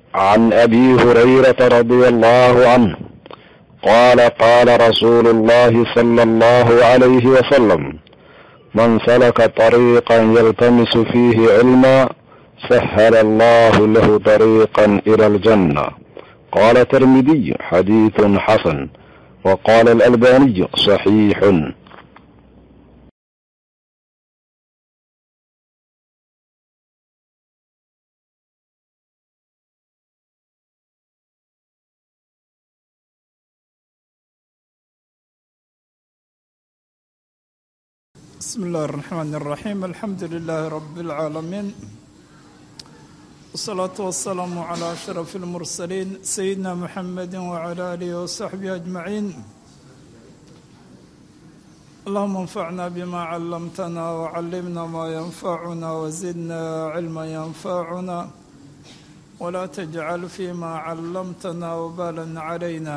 عن ابي هريره رضي الله عنه قال قال رسول الله صلى الله عليه وسلم من سلك طريقا يلتمس فيه علما سهل الله له طريقا الى الجنه قال الترمذي حديث حسن وقال الالباني صحيح بسم الله الرحمن الرحيم الحمد لله رب العالمين والصلاة والسلام على أشرف المرسلين سيدنا محمد وعلى آله وصحبه أجمعين اللهم انفعنا بما علمتنا وعلمنا ما ينفعنا وزدنا علما ينفعنا ولا تجعل فيما علمتنا وبالا علينا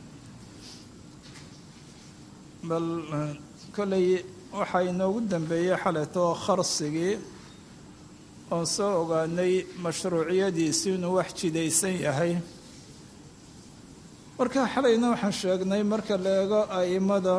بل كلي waxaa inoogu dambeeyey xaletoo kharsigii oon soo ogaanay mashruuciyadiisu inuu wax jidaysan yahay marka xalayna waxaan sheegnay marka la eego a'imada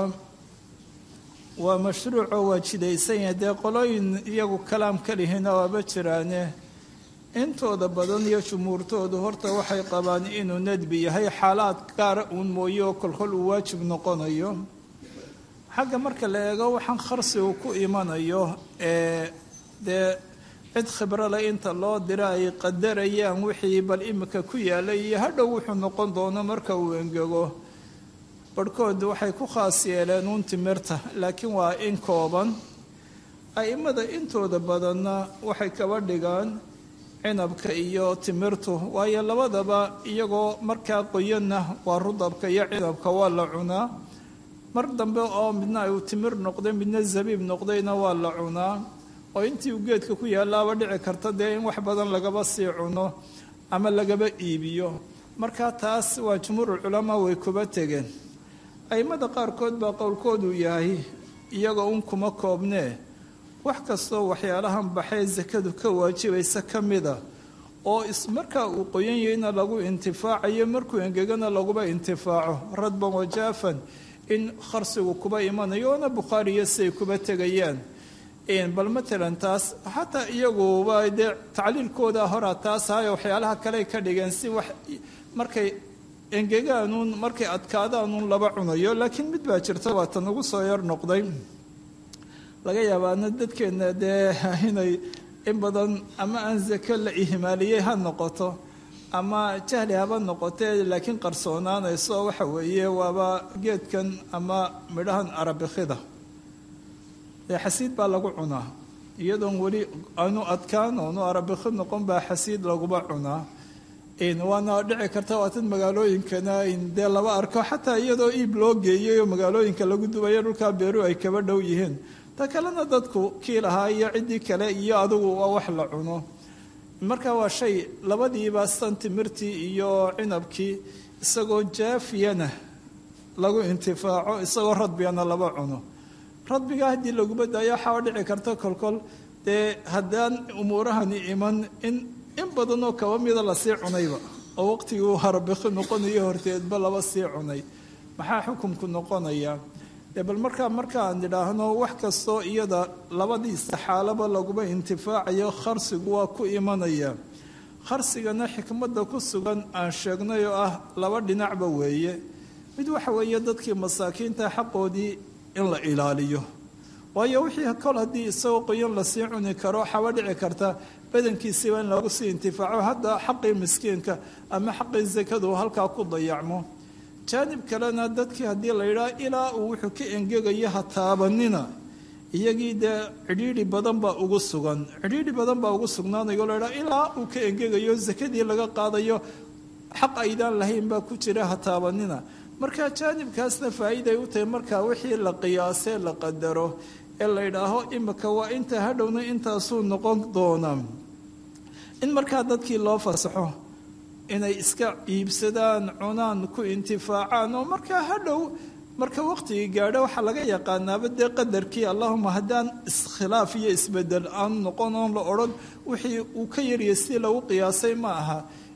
waa mashruuco waa jidaysan yahay dee qolooyin iyagu kalaam ka lihina waaba jiraane intooda badan iyo jumhuurtoodu horta waxay qabaan inuu nadbi yahay xaalaad gaara uun mooye oo kolkol uu waajib noqonayo xagga marka la eego waxaan kharsigu ku imanayo ee dee cid khibrale inta loo dira ay qadarayaan wixii bal imika ku yaalay iyo hadhow wuxuu noqon doono marka uu engego barhkood waxay ku khaas yeeleen uun timirta laakiin waa in kooban a'imada intooda badanna waxay kaba dhigaan cinabka iyo timirtu waayo labadaba iyagoo markaa qoyanna waa rudabka iyo cinabka waa la cunaa mar dambe oo midna uu timir noqday midna zabiib noqdayna waa la cunaa oo intii uu geedka ku yaalaaba dhici karta dee in wax badan lagaba sii cuno ama lagaba iibiyo marka taas waa jumhuurulculamaa way kuba tegeen aimada qaarkood baa qowlkoodu yahay iyagoo un kuma koobnee wax kastoo waxyaalahan baxee sakadu ka waajibaysa ka mida oo markaa uu qoyan yahayna lagu intifaacayo markuu engegana laguba intifaaco radban wajaafan in kharsigu kuba imanayo oona bukhaariyo siay kuba tegayaan bal matalan taas xataa iyaguba dee tacliilkooda horaa taas ahayo waxyaalaha kaley ka dhigeen si wax markay engegaanuun markay adkaadaanuun laba cunayo laakiin mid baa jirta waa tan ugu soo yar noqday laga yaabaana dadkeenna dee inay in badan ama aan zako la ihmaaliyey ha noqoto ama jahli haba noqotee laakiin qarsoonaanayso waxa weeye waaba geedkan ama midhahan arabikida dee xasiid baa lagu cunaa iyadoon weli aanu adkaan oonu arabikid noqon baa xasiid laguba cunaa waana dhici karta waatan magaalooyinkana dee laba arko xataa iyadoo iib loo geeyay oo magaalooyinka lagu dubayo dhulkaa beeru ay kaba dhow yihiin ta kalena dadku kii lahaa iyo ciddii kale iyo adigu waa wax la cuno marka waa shay labadiiba san timirtii iyo cinabkii isagoo jaafiyana lagu intifaaco isagoo radbigana laba cuno radbiga haddii laguba daayo waxaa dhici karta kolkol dee haddaan umuurahani iman in in badanoo kaba mida lasii cunayba oo waqtigii uu harabiki noqonayo horteedba laba sii cunay maxaa xukumku noqonaya dee bal markaa markaan idhaahno wax kastoo iyada labadiisa xaalaba laguba intifaacayo kharsigu waa ku imanaya kharsigana xikmadda ku sugan aan sheegnay oo ah laba dhinacba weeye mid waxa weeye dadkii masaakiinta xaqoodii in la ilaaliyo waayo wixii kol haddii isagoo qoyan lasii cuni karo waxaaba dhici karta badankiisiiba in lagu sii intifaaco hadda xaqii miskiinka ama xaqii sakadu halkaa ku dayacmo jaanib kalena dadkii haddii la yidhaah ilaa uu wuxuu ka engegayo ha taabanina iyagii dee cidhiidhi badan baa ugu sugan cidhiidhi badan baa ugu sugnaanayo la yidhaha ilaa uu ka engegayo sakadii laga qaadayo xaq aydaan lahayn baa ku jira ha taabanina marka jaanibkaasna faa'iiday u tahay markaa wixii la qiyaasee la qadaro ee la yidhaaho imika waa inta hadhowna intaasuu noqon doonaa in markaa dadkii loo fasaxo inay iska iibsadaan cunaan ku intifaacaan oo markaa hadhow marka waqtigii gaadho waxaa laga yaqaanaaba dee qadarkii allahuma haddaan iskhilaaf iyo isbedel aan noqon oon la odhan wixii uu ka yarya si lagu qiyaasay ma aha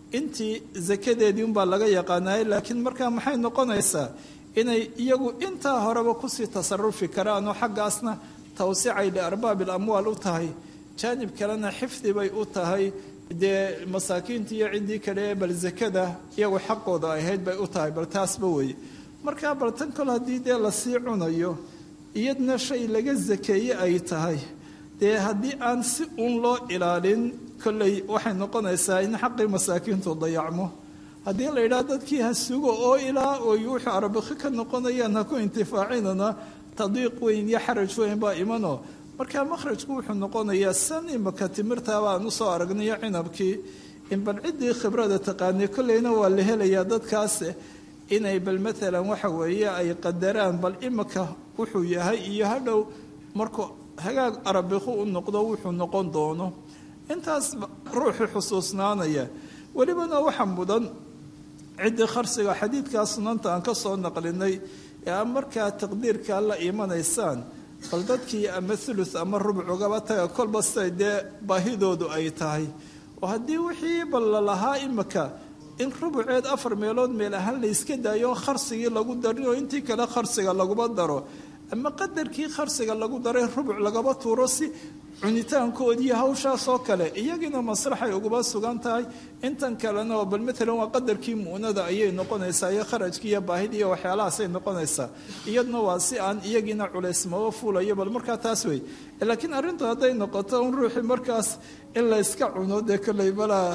intii sakadeedii unbaa laga yaqaanayay laakiin markaa maxay noqonaysaa inay iyagu intaa horeba kusii tasarufi karaan oo xaggaasna tawsicay liarbaabi alamwaal u tahay jaanib kalena xifdi bay u tahay dee masaakiinta iyo ciddii kale ee bal zakada iyagu xaqooda ahayd bay u tahay bal taasba weeye markaa bal tan kol haddii dee lasii cunayo iyadna shay laga sakeeye ay tahay dee haddii aan si uun loo ilaalin kolley waxay noqonaysaa in xaqii masaakiintu dayacmo haddii la yidhaha dadkii ha sugo oo ilaa oy wuxuu arabakhi ka noqonayaan ha ku intifaacinana tadiiq weyn iyo xaraj weyn baa imano markaa makhrajku wuxuu noqonayaa san imaka timirtaaba aan usoo aragnayo cinabkii in bal ciddii khibrada taqaanay kolleyna waa la helayaa dadkaas inay bal maalan waxa weeye ay qadaraan bal imika wuxuu yahay iyo hadhow markuu hagaag arabikhu u noqdo wuxuu noqon doono intaas ruuxii xusuusnaanaya welibana waxa mudan ciddii kharsiga xadiidkaa sunanta aan ka soo naqlinay ee a markaa taqdiirkaa la imanaysaan bal dadkii ama thuluth ama rubuc ugaba taga kolba siday dee baahidoodu ay tahay oo haddii wixii bal lalahaa imika in rubuceed afar meelood meel ahaan la yska daayo kharsigii lagu darin oo intii kale kharsiga laguma daro ama qadarkii kharsiga lagu daray rubuc lagaba tuuro si cunitaankoodii hawshaasoo kale iyagiina masraxay uguba sugan tahay intan kalena oo bal maalan waa qadarkii mu'nada ayay noqonaysaa iyo kharajkii iyo baahidii iyo waxyaalahaasay noqonaysaa iyadna waa si aan iyagiina culaysmaba fuulayo bal markaa taas wey laakiin arrintu hadday noqoto un ruuxii markaas in la yska cuno dee kolley malaa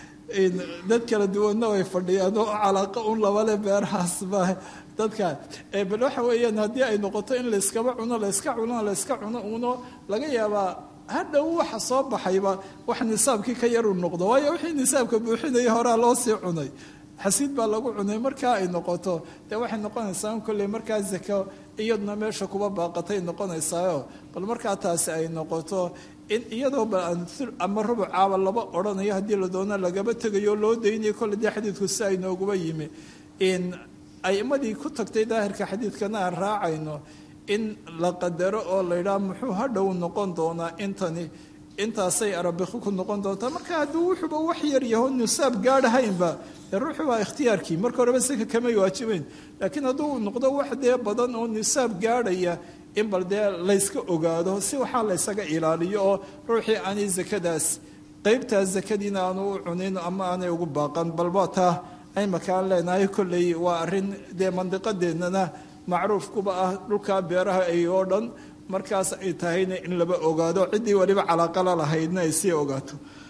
dad kala duwanna way fadhiyaan oo calaaqa un labale beerahaasba dadka bal waxa weeyaan haddii ay noqoto in layskaba cuno layska cuno layska cuno uno laga yaabaa hadhow waxa soo baxayba wax nisaabkii ka yaruu noqdo waayo wixii nisaabka buuxinaya horaa loo sii cunay xasiid baa lagu cunay markaa ay noqoto dee waxay noqonaysaa in kolley markaa zako iyaduna meesha kuba baaqatay noqonaysaayo bal markaa taasi ay noqoto in iyadoo ama rubuc caaba laba odhanayo haddii la doono lagaba tegayo loo daynayo kolle dee xadiidku si ay nooguba yimi in aimadii ku tagtay daahirka xadiidkana aan raacayno in la qadaro oo la yidhaha muxuu hadhow noqon doonaa intani intaasay arabikhi ku noqon doontaa marka hadduu wuxuuba wax yar yaho nisaab gaadhahaynba dee ruuxu waa ikhtiyaarkii marka horeba sika kamay waajibeyn laakiin hadduu noqdo wax dee badan oo nisaab gaadhaya in bal dee layska ogaado si waxaa laysaga ilaaliyo oo ruuxii aanay zakadaas qeybtaas zakadiina aanu u cunin ama aanay ugu baaqan balba taa imakaan leenahay kolley waa arrin dee mandiqadeennana macruufkuba ah dhulkaa beeraha ay oo dhan markaas ay tahayna in laba ogaado ciddii waliba calaaqala lahaydna ay sii ogaato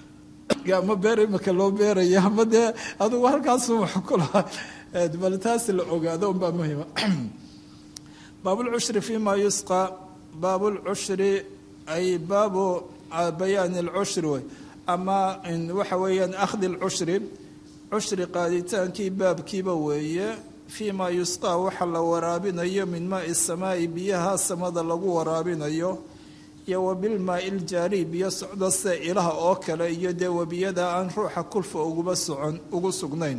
ama beer imika loo beeraya ama dee adugu halkaasu wax ku lahaa bal taas la ogaado unbaa muhima baabulcushri fi ma yusqa baabulcushri ay baabu bayaani alcushri wey ama waxa weeyaan akhdi alcushri cushri qaaditaankii baabkiiba weeye fii maa yusqaa waxa la waraabinayo min maai samaa'i biyaha samada lagu waraabinayo iyo wa bilmaai ljaari biyo socdo sida ilaha oo kale iyo dee webiyada aan ruuxa kulfa uguba socon ugu sugnayn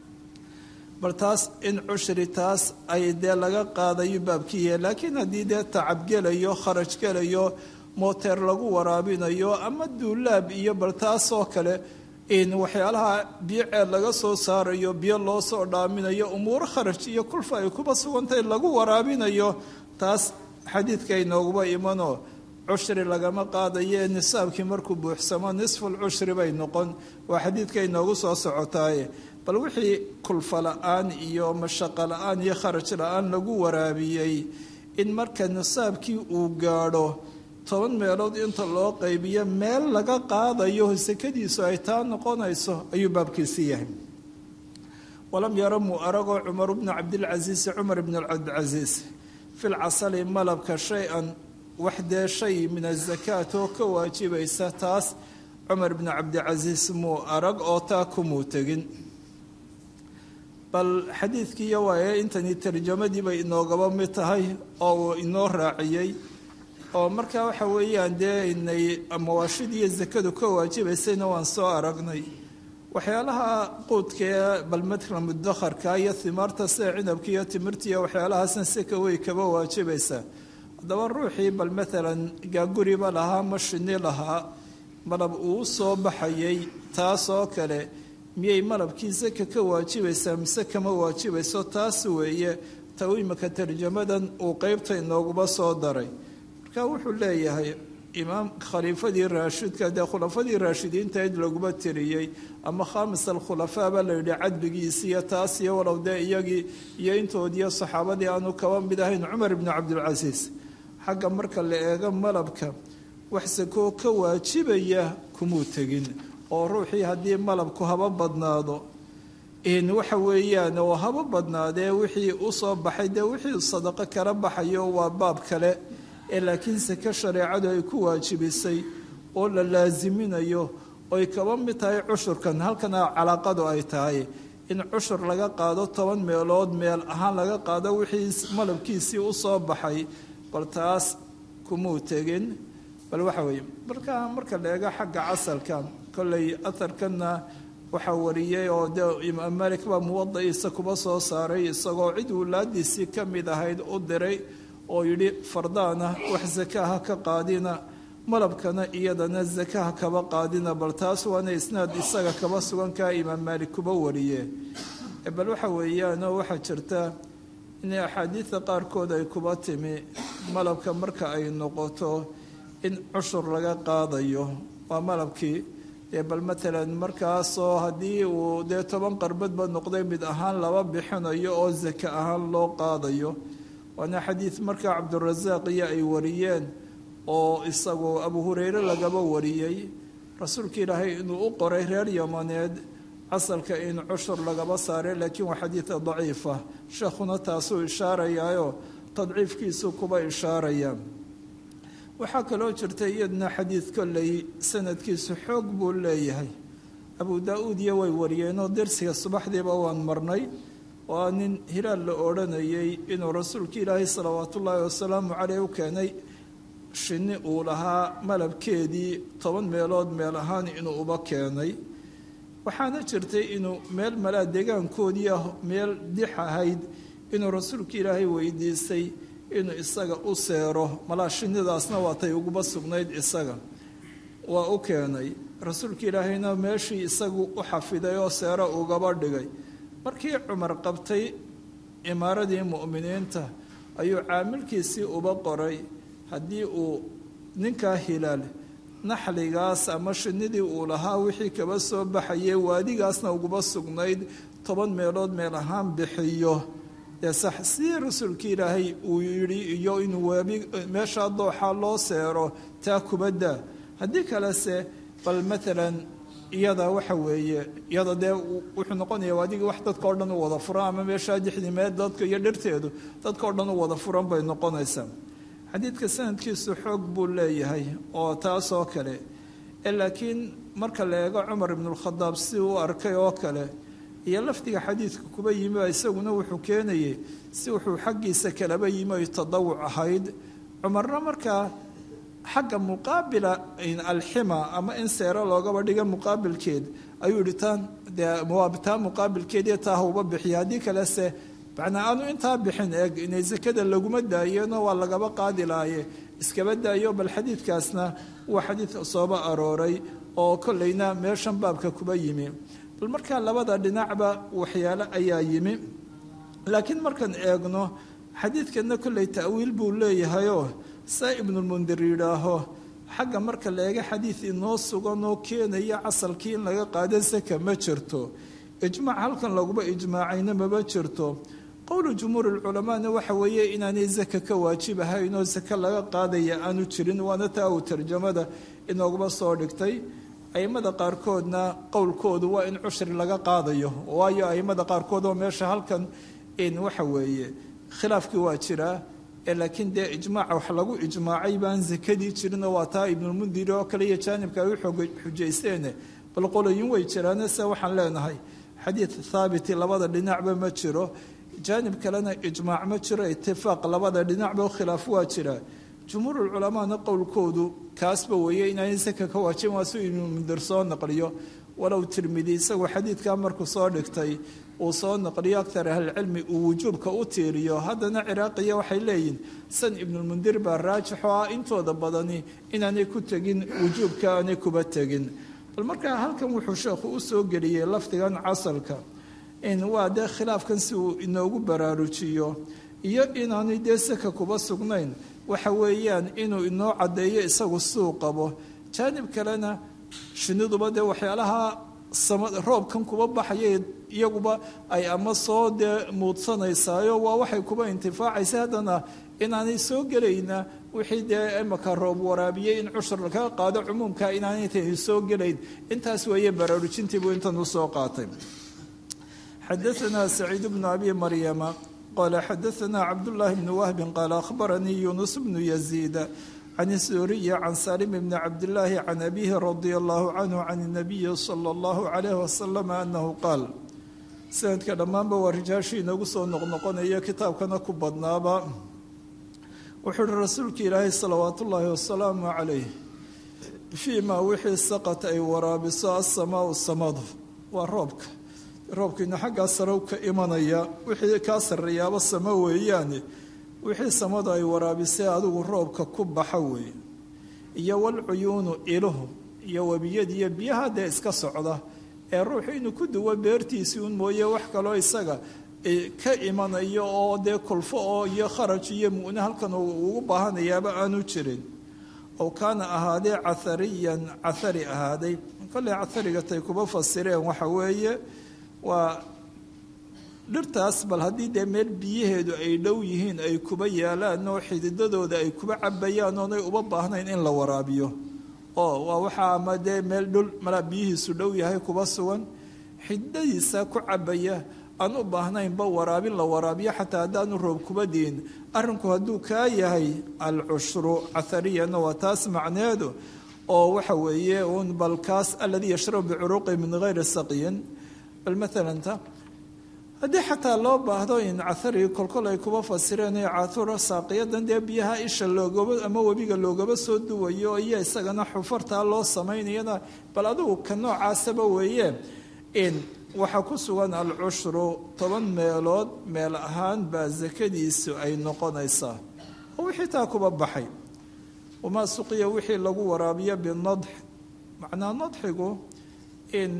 bal taas in cushri taas ay dee laga qaadayo baabkiiya laakiin haddii dee tacab gelayo kharaj gelayo mooteer lagu waraabinayo ama duulaab iyo bal taasoo kale in waxyaalaha biyo ceed laga soo saarayo biyo loo soo dhaaminayo umuuro kharaj iyo kulfa ay kuba sugantahay lagu waraabinayo taas xadiidka inooguba imano cushri lagama qaadayo nisaabkii markuu buuxsamo nisful cushri bay noqon waa xadiidka inoogu soo socotaaye bal wixii kulfa la-aan iyo mashaqo la-aan iyo kharaj la-aan lagu waraabiyey in marka nisaabkii uu gaadho toban meelood inta loo qaybiyo meel laga qaadayo sakadiisu ay taa noqonayso ayuu baabkiisi yahay walam yara muu aragoo cumar bnu cabdilcasiisi cumar bn cabdilcasiis filcasali malabka shay-an wax dee shay min azakaat oo ka waajibaysa taas cumar bnu cabdilcasiis muu arag oo taa kumuu tegin bal xadiidkiiyo waaye intani tarjamadii bay inoogaba mid tahay oo uu inoo raaciyey oo markaa waxa weeyaan dee inay mawaashidiiyo zakadu ka waajibaysayna waan soo aragnay waxyaalaha quudkaee bal madla mudakharka iyo himaarta sida cinabka iyo timirta iyo waxyaalahaasna sika way kaba waajibaysaa haddaba ruuxii bal maalan gaaguriba lahaa ma shini lahaa malab uu soo baxayay taasoo kale miyay malabkii saka ka waajibaysaa mise kama waajibayso taas weeye ta imika tarjamadan uu qeybta inooguba soo daray marka wuxuu leeyahay imaam khaliifadii raashidka dee khulafadii raashidiinta id laguma tiriyey ama khaamis alkhulafaa baa la yidhi cadligiisi iyo taas iyo walow dee iyagii iyo intoodiiyo saxaabadii aanu kaba mid ahayn cumar ibnu cabdilcasiis xagga marka la eego malabka wax sakoo ka waajibaya kumuu tegin oo ruuxii haddii malabku haba badnaado waxa weeyaan oo haba badnaadee wixii usoo baxay dee wixii sadaqo kala baxayo waa baab kale ee laakiin sake shareecadu ay ku waajibisay oo la laasiminayo oy kaba mid tahay cushurkan halkana calaaqadu ay tahay in cushur laga qaado toban meelood meel ahaan laga qaado wixii malabkiisii usoo baxay bal taas kumuu tegin bal waxa weeye marka marka la eego xagga casalka kolley aharkanna waxaa wariyey oo dee imaam malik baa muwadaciisa kuba soo saaray isagoo cid wulaadiisii ka mid ahayd u diray oo yidhi fardaana wax sakaha ka qaadina malabkana iyadana sakaha kaba qaadina bal taas waana isnaad isaga kaba sugankaa imaam maalik kuba wariye bal waxa weeyaanoo waxaa jirta in axaadiida qaarkood ay kuba timi malabka marka ay noqoto in cushur laga qaadayo waa malabkii dee bal matalan markaasoo haddii uu dee toban qarbadba noqday mid ahaan laba bixinayo oo sake ahaan loo qaadayo waana xadiid markaa cabdurasaaq iyo ay wariyeen oo isagu abu hureyre lagaba wariyey rasuulka ilaahay inuu u qoray reer yamaneed casalka in cushur lagaba saaray laakiin waa xadiida daciifa sheekhuna taasuu ishaarayaayo tadciifkiisu kuba ishaaraya waxaa kaloo jirta iyadna xadiid kolley sanadkiisu xoog buu leeyahay abu daa-uud iyo way wariyeenoo dersiga subaxdiiba waan marnay waa nin hilaal la odhanayay inuu rasuulka ilaahay salawaat ullaahi wasalaamu caleyh u keenay shinni uu lahaa malabkeedii toban meelood meel ahaan inuu uba keenay waxaana jirtay inuu meel malaa deegaankoodii ah meel dix ahayd inuu rasuulka ilaahay weydiistay inuu isaga u seero malaa shinnidaasna waatay uguba sugnayd isaga waa u keenay rasuulka ilaahayna meeshii isagu u xafiday oo seero ugaba dhigay markii cumar qabtay imaaradii mu'miniinta ayuu caamilkiisii uba qoray haddii uu ninkaa hilaal naxligaas ama shinnidii uu lahaa wixii kaba soo baxayay waadigaasna uguba sugnayd toban meelood meel ahaan bixiyo dee sax sidii rasuulkii ilaahay uu yidhi iyo inuu waabi meeshaa dooxaa loo seero taa kubadda haddii kalese bal maalan iyada waxa weeye iyada dee wuxuu noqonaya adigii wax dadka o dhan u wada furan ama meeshaa dixdimeed dadka iyo dhirteedu dadka o dhan u wada furan bay noqonaysaa xadiidka sanadkiisu xoog buu leeyahay oo taas oo kale laakiin marka la eego cumar ibnulkhadaab si uu arkay oo kale iyo lafdiga xadiidka kuba yimi isaguna wuxuu keenayay si wuxuu xaggiisa kalaba yimi ay tadawuc ahayd cumarna markaa xagga muqaabila alxima ama in seero loogaba dhiga muqaabilkeed ayuu yihi taan dee taa muqaabilkeediyo taa hauba bixiya haddii kalese macnaa aanu intaa bixin eeg inay sakada laguma daayeno waa lagaba qaadi laaye iskaba daayo bal xadiidkaasna waa xadiid sooba arooray oo kolleyna meeshan baabka kuba yimi bal markaa labada dhinacba waxyaalo ayaa yimi laakiin markaan eegno xadiidkana kolley ta'wiil buu leeyahayoo saa ibnulmundir yidhaaho xagga marka la eega xadiid inoo sugan oo keenaya casalkii in laga qaado saka ma jirto ijmaac halkan laguma ijmaacayna mama jirto qowlu jumhuur lculamaana waxa weeye inaanay saka ka waajibahayn oo sake laga qaadaya aanu jirin waana taa uu tarjamada inooguma soo dhigtay aimada qaarkoodna qowlkoodu waa in cushri laga qaadayo waayo aimada qaarkood oo meesha halkan in waxa weeye khilaafkii waa jiraa laakiin dee ijmaaca wax lagu ijmaacay baan sakadii jirinoo waa taa ibnulmundiri oo kale iyo jaanibka ay u xujaysteene bal qoloyin way jiraane se waxaan leenahay xadiid thaabiti labada dhinacba ma jiro jaanib kalena ijmaac ma jiro itifaaq labada dhinacba khilaaf waa jira jumhuurulculamaana qowlkoodu kaasba weeye inaanay saka ka waajibin waa si ibnulmundir soo naqliyo walow tirmidi isagoo xadiidkaa markuu soo dhigtay uu soo naqliyo aktar ahlilcilmi uu wujuubka u tiiriyo haddana ciraaqiya waxay leeyihin san ibnulmundir baa raajix oo ah intooda badani inaanay ku tegin wujuubka aanay kuba tegin bal markaa halkan wuxuu sheekhu u soo geliyey lafdigan casalka in waa dee khilaafkan si uu inoogu baraarujiyo iyo inaanay dee saka kuba sugnayn waxa weeyaan inuu inoo caddeeyo isagu suu qabo jaanib kalena shiniduba dee waxyaalaha roobkan kuba baxaya iyaguba ay ama soo dee muudsanaysayo waa waxay kuba intifaacaysa haddana inaanay soo gelayna wixii dee imaka roob waraabiyey in cushur lakaga qaado cumuumka inaanay tani soo gelayn intaas weeye baraarujintiibuu intan usoo qaatay xadaanaa saciid bnu abi maryama qala xadaanaa cabdullaahi bnu wahbin qaala akhbaranii yuunus bnu yaziida can suuriya can salim bni cabdillaahi can abihi radia allahu canhu can nabiyi sala allahu calayh wasalam anahu qaal sanadka dhammaanba waa rijaashii inagu soo noqnoqonaya kitaabkana ku badnaaba wuxuu uhi rasuulka ilaahay salawaat ullaahi wasalaamu calayh fii maa wixii saqat ay waraabiso asamaau samadu waa roobka roobkiina xaggaa sarow ka imanaya wixii kaa sarreeyaaba samo weeyaane wixii samadu ay waraabisay adigu roobka ku baxa weeye iyo walcuyuunu iluhu iyo webiyadiiyo biyaha dee iska socda ee ruuxu inuu ku duwo beertiisii un mooye wax kaloo isaga ka imanayo oo dee kulfo oo iyo kharaj iyo mu'ne halkan ugu baahanayaaba aanu jirin ow kaana ahaadee cathariyan cathari ahaaday kolley catharigatay kuba fasireen waxa weeye waa dhirtaas bal haddii dee meel biyaheedu ay dhow yihiin ay kuba yaalaan oo xididadooda ay kuba cabayaan oonay uba baahnayn in la waraabiyo oo waa waxaa ama dee meel dhul malaa biyihiisu dhow yahay kuba sugan xididadiisa ku cabaya aan u baahnaynba waraabin la waraabiyo xataa haddaanu roob kuba diin arrinku hadduu kaa yahay alcushru cahariyana waa taas macneedu oo waxa weeye un bal kaas aladii yashrabu bicuruqi min gayri saqiyin bal maalanta haddii xataa loo baahdo in cahari kolkol ay kuba fasireen cathura saaqiyadan dee biyaha isha loogaba ama webiga loogaba soo duwayo iyo isagana xufartaa loo samaynayana bal adugu ka noocaasaba weeye in waxaa ku sugan alcushru toban meelood meel ahaan baa sakadiisu ay noqonaysaa oo wixii taa kuba baxay wamaa suqiya wixii lagu waraabiyo binadx macnaa nadxigu in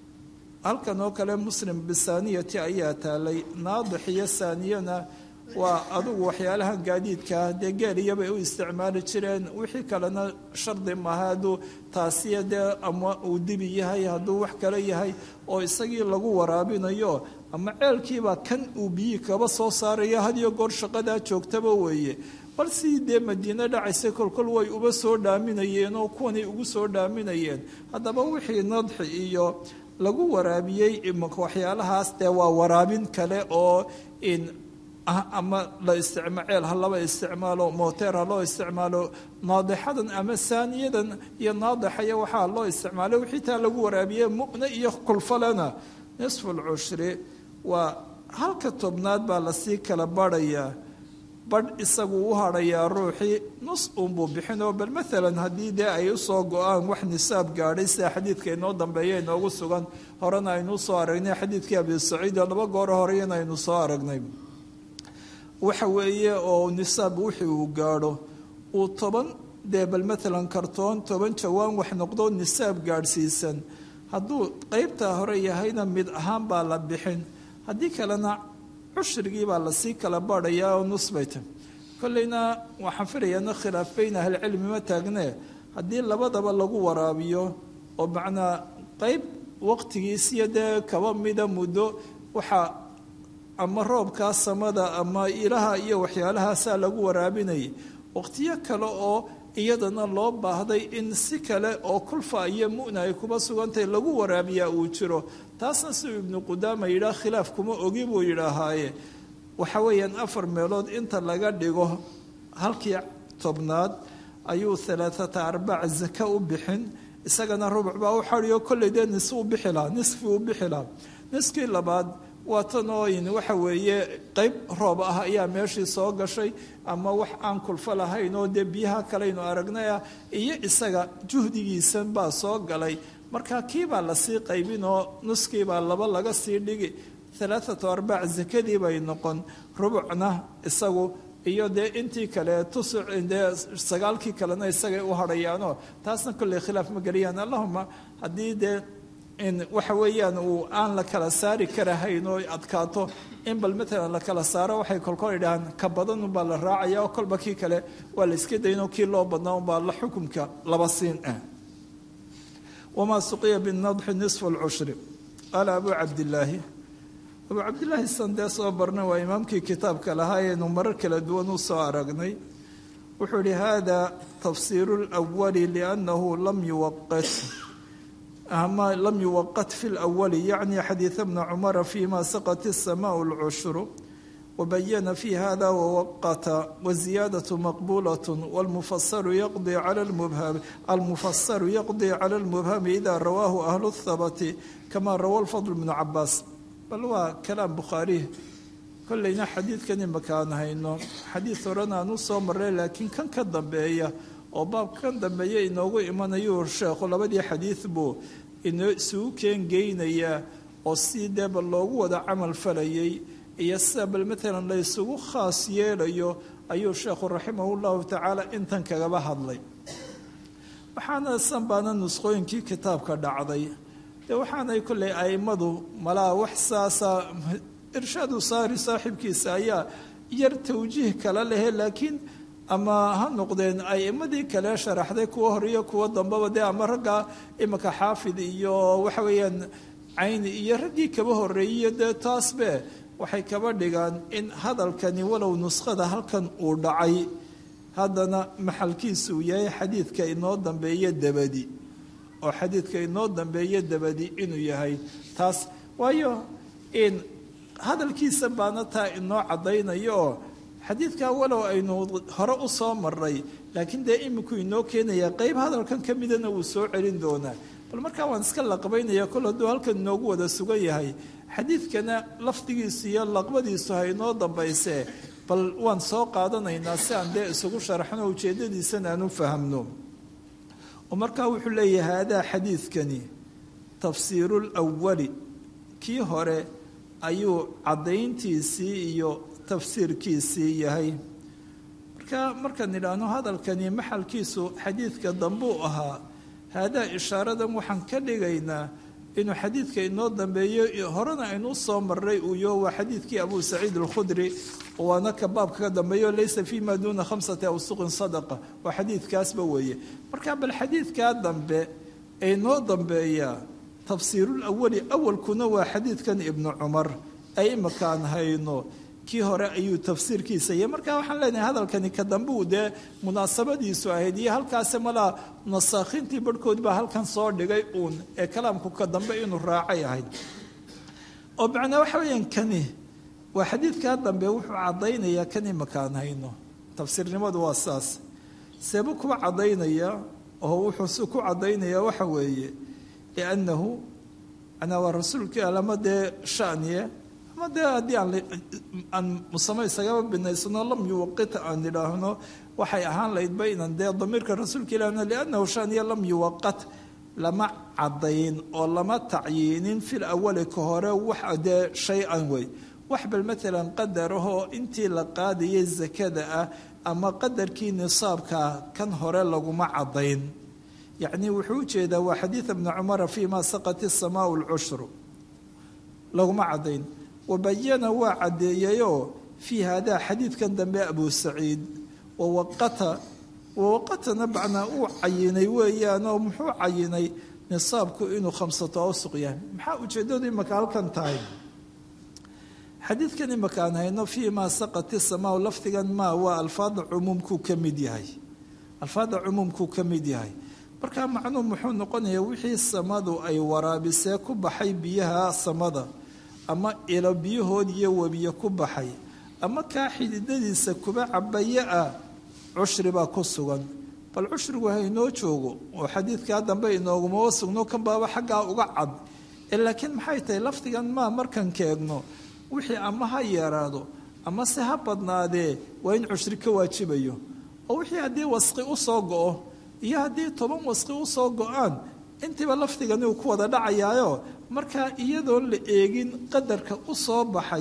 halkan oo kale muslim bisaaniyati ayaa taalay naadix iyo saaniyana waa adugu waxyaalahan gaadiidkaa dee geeliyabay u isticmaali jireen wixii kalena shardi maaha hadduu taasiya dee ama uu dibi yahay hadduu wax kale yahay oo isagii lagu waraabinayo ama ceelkiibaa kan uu biyii kaba soo saaraya hadiyo goor shaqadaa joogtaba weeye bal sii dee madiine dhacaysay kolkol way uba soo dhaaminayeen oo kuwanay ugu soo dhaaminayeen haddaba wixii nadxi iyo lagu waraabiyey waxyaalahaas dee waa waraabin kale oo in ama la isticma ceel ha laba isticmaalo moteer ha loo isticmaalo naadixadan ama saaniyadan iyo naadixaya waxaa loo isticmaalo wixii taa lagu waraabiye mu'ne iyo kulfalena nisfu lcushri waa halka tobnaad baa lasii kala barhayaa badh isagu u hadhayaa ruuxii nus uunbuu bixinoo bal maalan haddii dee ay usoo go-aan wax nisaab gaadhay sida xadiidka inoo dambeeya inoogu sugan horena aynu usoo aragnay xadiidkii abi saciid oo laba gooro horeyana aynu soo aragnay waxa weeye oo nisaab wixii uu gaadho uu toban dee bal maalan kartoon toban jawaan wax noqdo nisaab gaadhsiisan hadduu qeybtaa hore yahayna mid ahaan baa la bixin haddii kalena cushrigii baa lasii kala baadhayaa oo nusbayta kolleyna waxaan filayaana khilaaf beyn ahlicilmi ma taagnee haddii labadaba lagu waraabiyo oo macnaa qeyb waqtigiisiyo dee kaba mida muddo waxaa ama roobkaa samada ama ilaha iyo waxyaalahaasaa lagu waraabinayay waqtiyo kale oo iyadana loo baahday in si kale oo kulfa iyo mu'na ay kuba sugantahay lagu waraabiyaa uu jiro taasna siduu ibnu qudaama yidhaah khilaaf kuma ogi buu yidhaahaaye waxa weeyaan afar meelood inta laga dhigo halkii tobnaad ayuu alaaata arbac zaka u bixin isagana rubuc baa u xadiyo kolley dee nis u bixi lahaa nisfi u bixi lahaa niskii labaad waa tan oo in waxa weeye qeyb roob ah ayaa meeshii soo gashay ama wax aan kulfo lahayn oo dee biyaha kaleynu aragnay ah iyo isaga juhdigiisan baa soo galay marka kiibaa lasii qaybin oo nuskiibaa laba laga sii dhigi alaaatu arbac zakadii bay noqon rubucna isagu iyo dee intii kale tusuc dee sagaalkii kalena isagay u hadhayaanoo taasna kolley khilaaf ma geliyaan allahuma haddii dee waxa weeyaan uu aan la kala saari karahayn oo adkaato in bal matalan la kala saaro waxay kolkol idhahaan ka badan unbaa la raacaya oo kolba kii kale waa la iska daynoo kii loo badnaa unbaa la xukumka laba siin ah wamaa suqiya binadxi nisfu lcushri qaala abuu cabdillaahi abuu cabdillaahi sandee soo barna waa imaamkii kitaabka lahaa ayaynu marar kala duwan u soo aragnay wuxuu yihi hada tafsiiru lwali liannahu lam yuwaqat ama lam yuwaqat fi lwali yacni xadiida bna cumara fima saqat الsamaء اlcushru wabayana fi hada wawaqata waziyaadaة maqbulaة wاlmufasaru yaqdi cala lmubham almufasaru yaqdi cala اlmubhami ida rawaahu ahlu الthabati kama rawa lfadl bnu cabaas bal waa kalaam bukhaari kollayna xadiidkan imakaan hayno xadiid horena aan u soo maray laakiin kan ka dambeeya oo baabka kan dambeeya inoogu imanayu sheekhu labadii xadiid buu inoo isugu keengeynayaa oo si dee bal loogu wada camal falayay iyo sida bal matalan la ysugu khaas yeelayo ayuu sheekhu raximahu llahu tacaala intan kagaba hadlay waxaana san baana nusqooyinkii kitaabka dhacday dee waxaanay kollay a'immadu malaa wax saasa irshaadu saari saaxibkiisa ayaa yar tawjiih kala lehe laakiin ama ha noqdeen a'imadii kale sharaxday kuwa hor iyo kuwa dambaba dee ama ragga imika xaafid iyo waxa weeyaan cayni iyo raggii kaba horreeyiyo dee taasbe waxay kaba dhigaan in hadalkani walow nuskhada halkan uu dhacay haddana maxalkiisa uu yahay xadiidka inoo dambeeya dabadi oo xadiidka inoo dambeeya dabadi inuu yahay taas waayo in hadalkiisa baana taa inoo caddaynayo oo xadiidkaa walow aynu hore u soo maray laakiin dee iminku inoo keenaya qeyb hadalkan ka midana wuu soo celin doonaa bal markaa waan iska laqbaynaya kol hadduu halkan inoogu wada sugan yahay xadiidkana lafdigiisu iyo laqbadiisu ha inoo dambayse bal waan soo qaadanaynaa si aan dee isugu sharaxno ujeeddadiisana aan u fahamno oo markaa wuxuu leeyahay haadaa xadiidkani tafsiiru lwali kii hore ayuu caddayntiisii iyo tafsiirkiisii yahay marka markaan idhaahno hadalkani maxalkiisu xadiidka dambuu ahaa haadaa ishaaradan waxaan ka dhigaynaa inuu xadiidka inoo dambeeyo horena aynu u soo maray uu yaho waa xadiidkii abuu saciid alkhudri waana ka baabka ka dambeeyo laysa fi ma duuna khamsati awsuqin sadaqa waa xadiidkaasba weeye marka bal xadiidkaa dambe ee inoo dambeeyaa tafsiirulawali awalkuna waa xadiidkan ibnu cumar ay imakaan hayno kii hore ayuu tafsiirkiisa yahy marka waxaan leenahay hadalkani ka dambe uu dee munaasabadiisu ahayd iyo halkaasi malaa nasaakhiintii barhkood baa halkan soo dhigay uun ee kalaamku ka dambe inuu raacay ahayd oo macnaa waxa weeyaan kani waa xadiidkaa dambe wuxuu caddaynayaa kan imakaan hayno tafsiirnimadu waa saas seebuu kuwa caddaynaya oo wuxuu ku caddaynayaa waxa weeye liannahu manaa waa rasuulkii alama dee shaniye ama dee haddii aan musamo isagaba binaysano lam yuwaqita aan idhaahno waxay ahaan laydba inan dee damiirka rasuulka ilahna liannahu shaniya lam yuwaqat lama caddayn oo lama tacyiinin fil awali ka hore wax dee shay-an wey wax bal maalan qadarahoo intii la qaadayay sakada ah ama qadarkii nisaabkaa kan hore laguma caddayn yacni wuxuu u jeedaa waa xadiida bni cumara fii ma saqat isamaau lcushru laguma caddayn wabayana waa caddeeyayoo fii haadaa xadiidkan dambe abu saciid wawaqata wawaqatana bacnaa uu cayinay weeyaanoo muxuu cayinay nisaabku inuu khamsato awsuq yahay maxaa ujeeddadu imaka halkan tahay xadiidkan imaka aan hayno fii maa saqat isamaau lafdigan maa waa alfaada cumuumkuu ka mid yahay alfaada cumuumkuu ka mid yahay markaa macnuhu muxuu noqonayaa wixii samadu ay waraabisee ku baxay biyaha samada ama ilo biyahood iyo webiye ku baxay ama kaa xididadiisa kuba cabaye ah cushri baa ku sugan bal cushrigu haynoo joogo oo xadiidkaa dambe inoogumaba sugno kan baaba xaggaa uga cad laakiin maxay tahay lafdigan maa markan keegno wixii ama ha yeeraado ama se ha badnaadee waa in cushri ka waajibayo oo wixii haddii wasqi u soo go-o iyo haddii toban wasqi u soo go-aan intiiba lafdigani uu ku wada dhacayaayo markaa iyadoon la eegin qadarka u soo baxay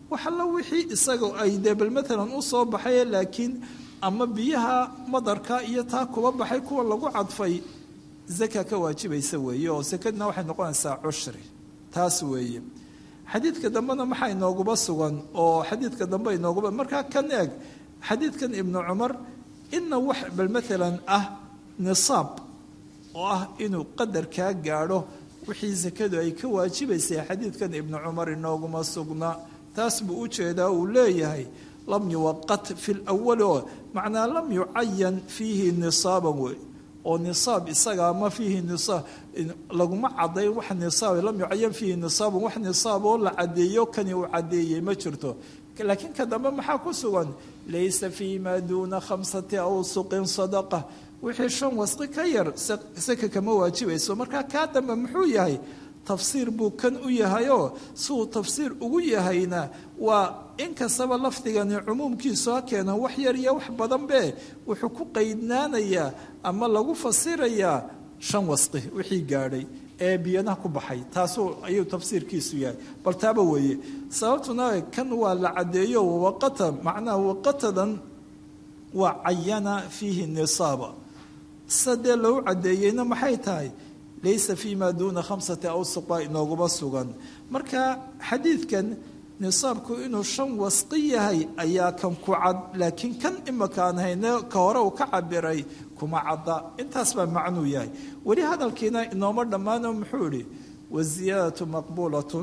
waxalla wixii isaga ay dee bal matalan u soo baxay laakiin ama biyaha madarka iyo taa kuba baxay kuwa lagu cadfay zaka ka waajibaysa weeye oo sakadna waxay noqonaysaa cushri taas weeye xadiidka dambena maxaa inooguba sugan oo xadiidka dambe inooguba markaa kan eeg xadiidkan ibnu cumar ina wax bal matalan ah nisaab oo ah inuu qadarkaa gaadho wixii sakadu ay ka waajibaysay xadiidkan ibnu cumar inooguma sugna taas buu u jeedaa uu leeyahay lam yuwaqat fi lwali oo macnaa lam yucayan fiihi nisaaban wey oo nisaab isagaa ma fiihi nisaab laguma cadayn wax nisaab lam yucayan fiihi nisaaban wax nisaab oo la cadeeyo kani uu cadeeyey ma jirto laakiin ka dambe maxaa ku sugan laysa fii maa duuna khamsati awsuqin sadaqa wixii shan wasqi ka yar saka kama waajibayso markaa kaa dambe muxuu yahay tafsiir buu kan u yahayoo siuu tafsiir ugu yahayna waa inkastaba lafdigani cumuumkiisu ha keena wax yar iyo wax badan be wuxuu ku qaydnaanayaa ama lagu fasirayaa shan wasqi wixii gaadhay ee biyanaha ku baxay taasuu ayuu tafsiirkiisu yahay bal taaba weeye sababtuna kan waa la caddeeyo waqata macnaha waqatadan waa cayana fiihi nisaaba sadee lou caddeeyeyna maxay tahay laysa fii maa duuna khamsati awsuq baa inooguma sugan marka xadiidkan nisaabku inuu shan wasqi yahay ayaa kan ku cad laakiin kan imakaan hayne ka hore uu ka cabiray kuma cadda intaas baa macnuu yahay weli hadalkiina inooma dhammaano muxuu idhi waziyaadatu maqbuulatun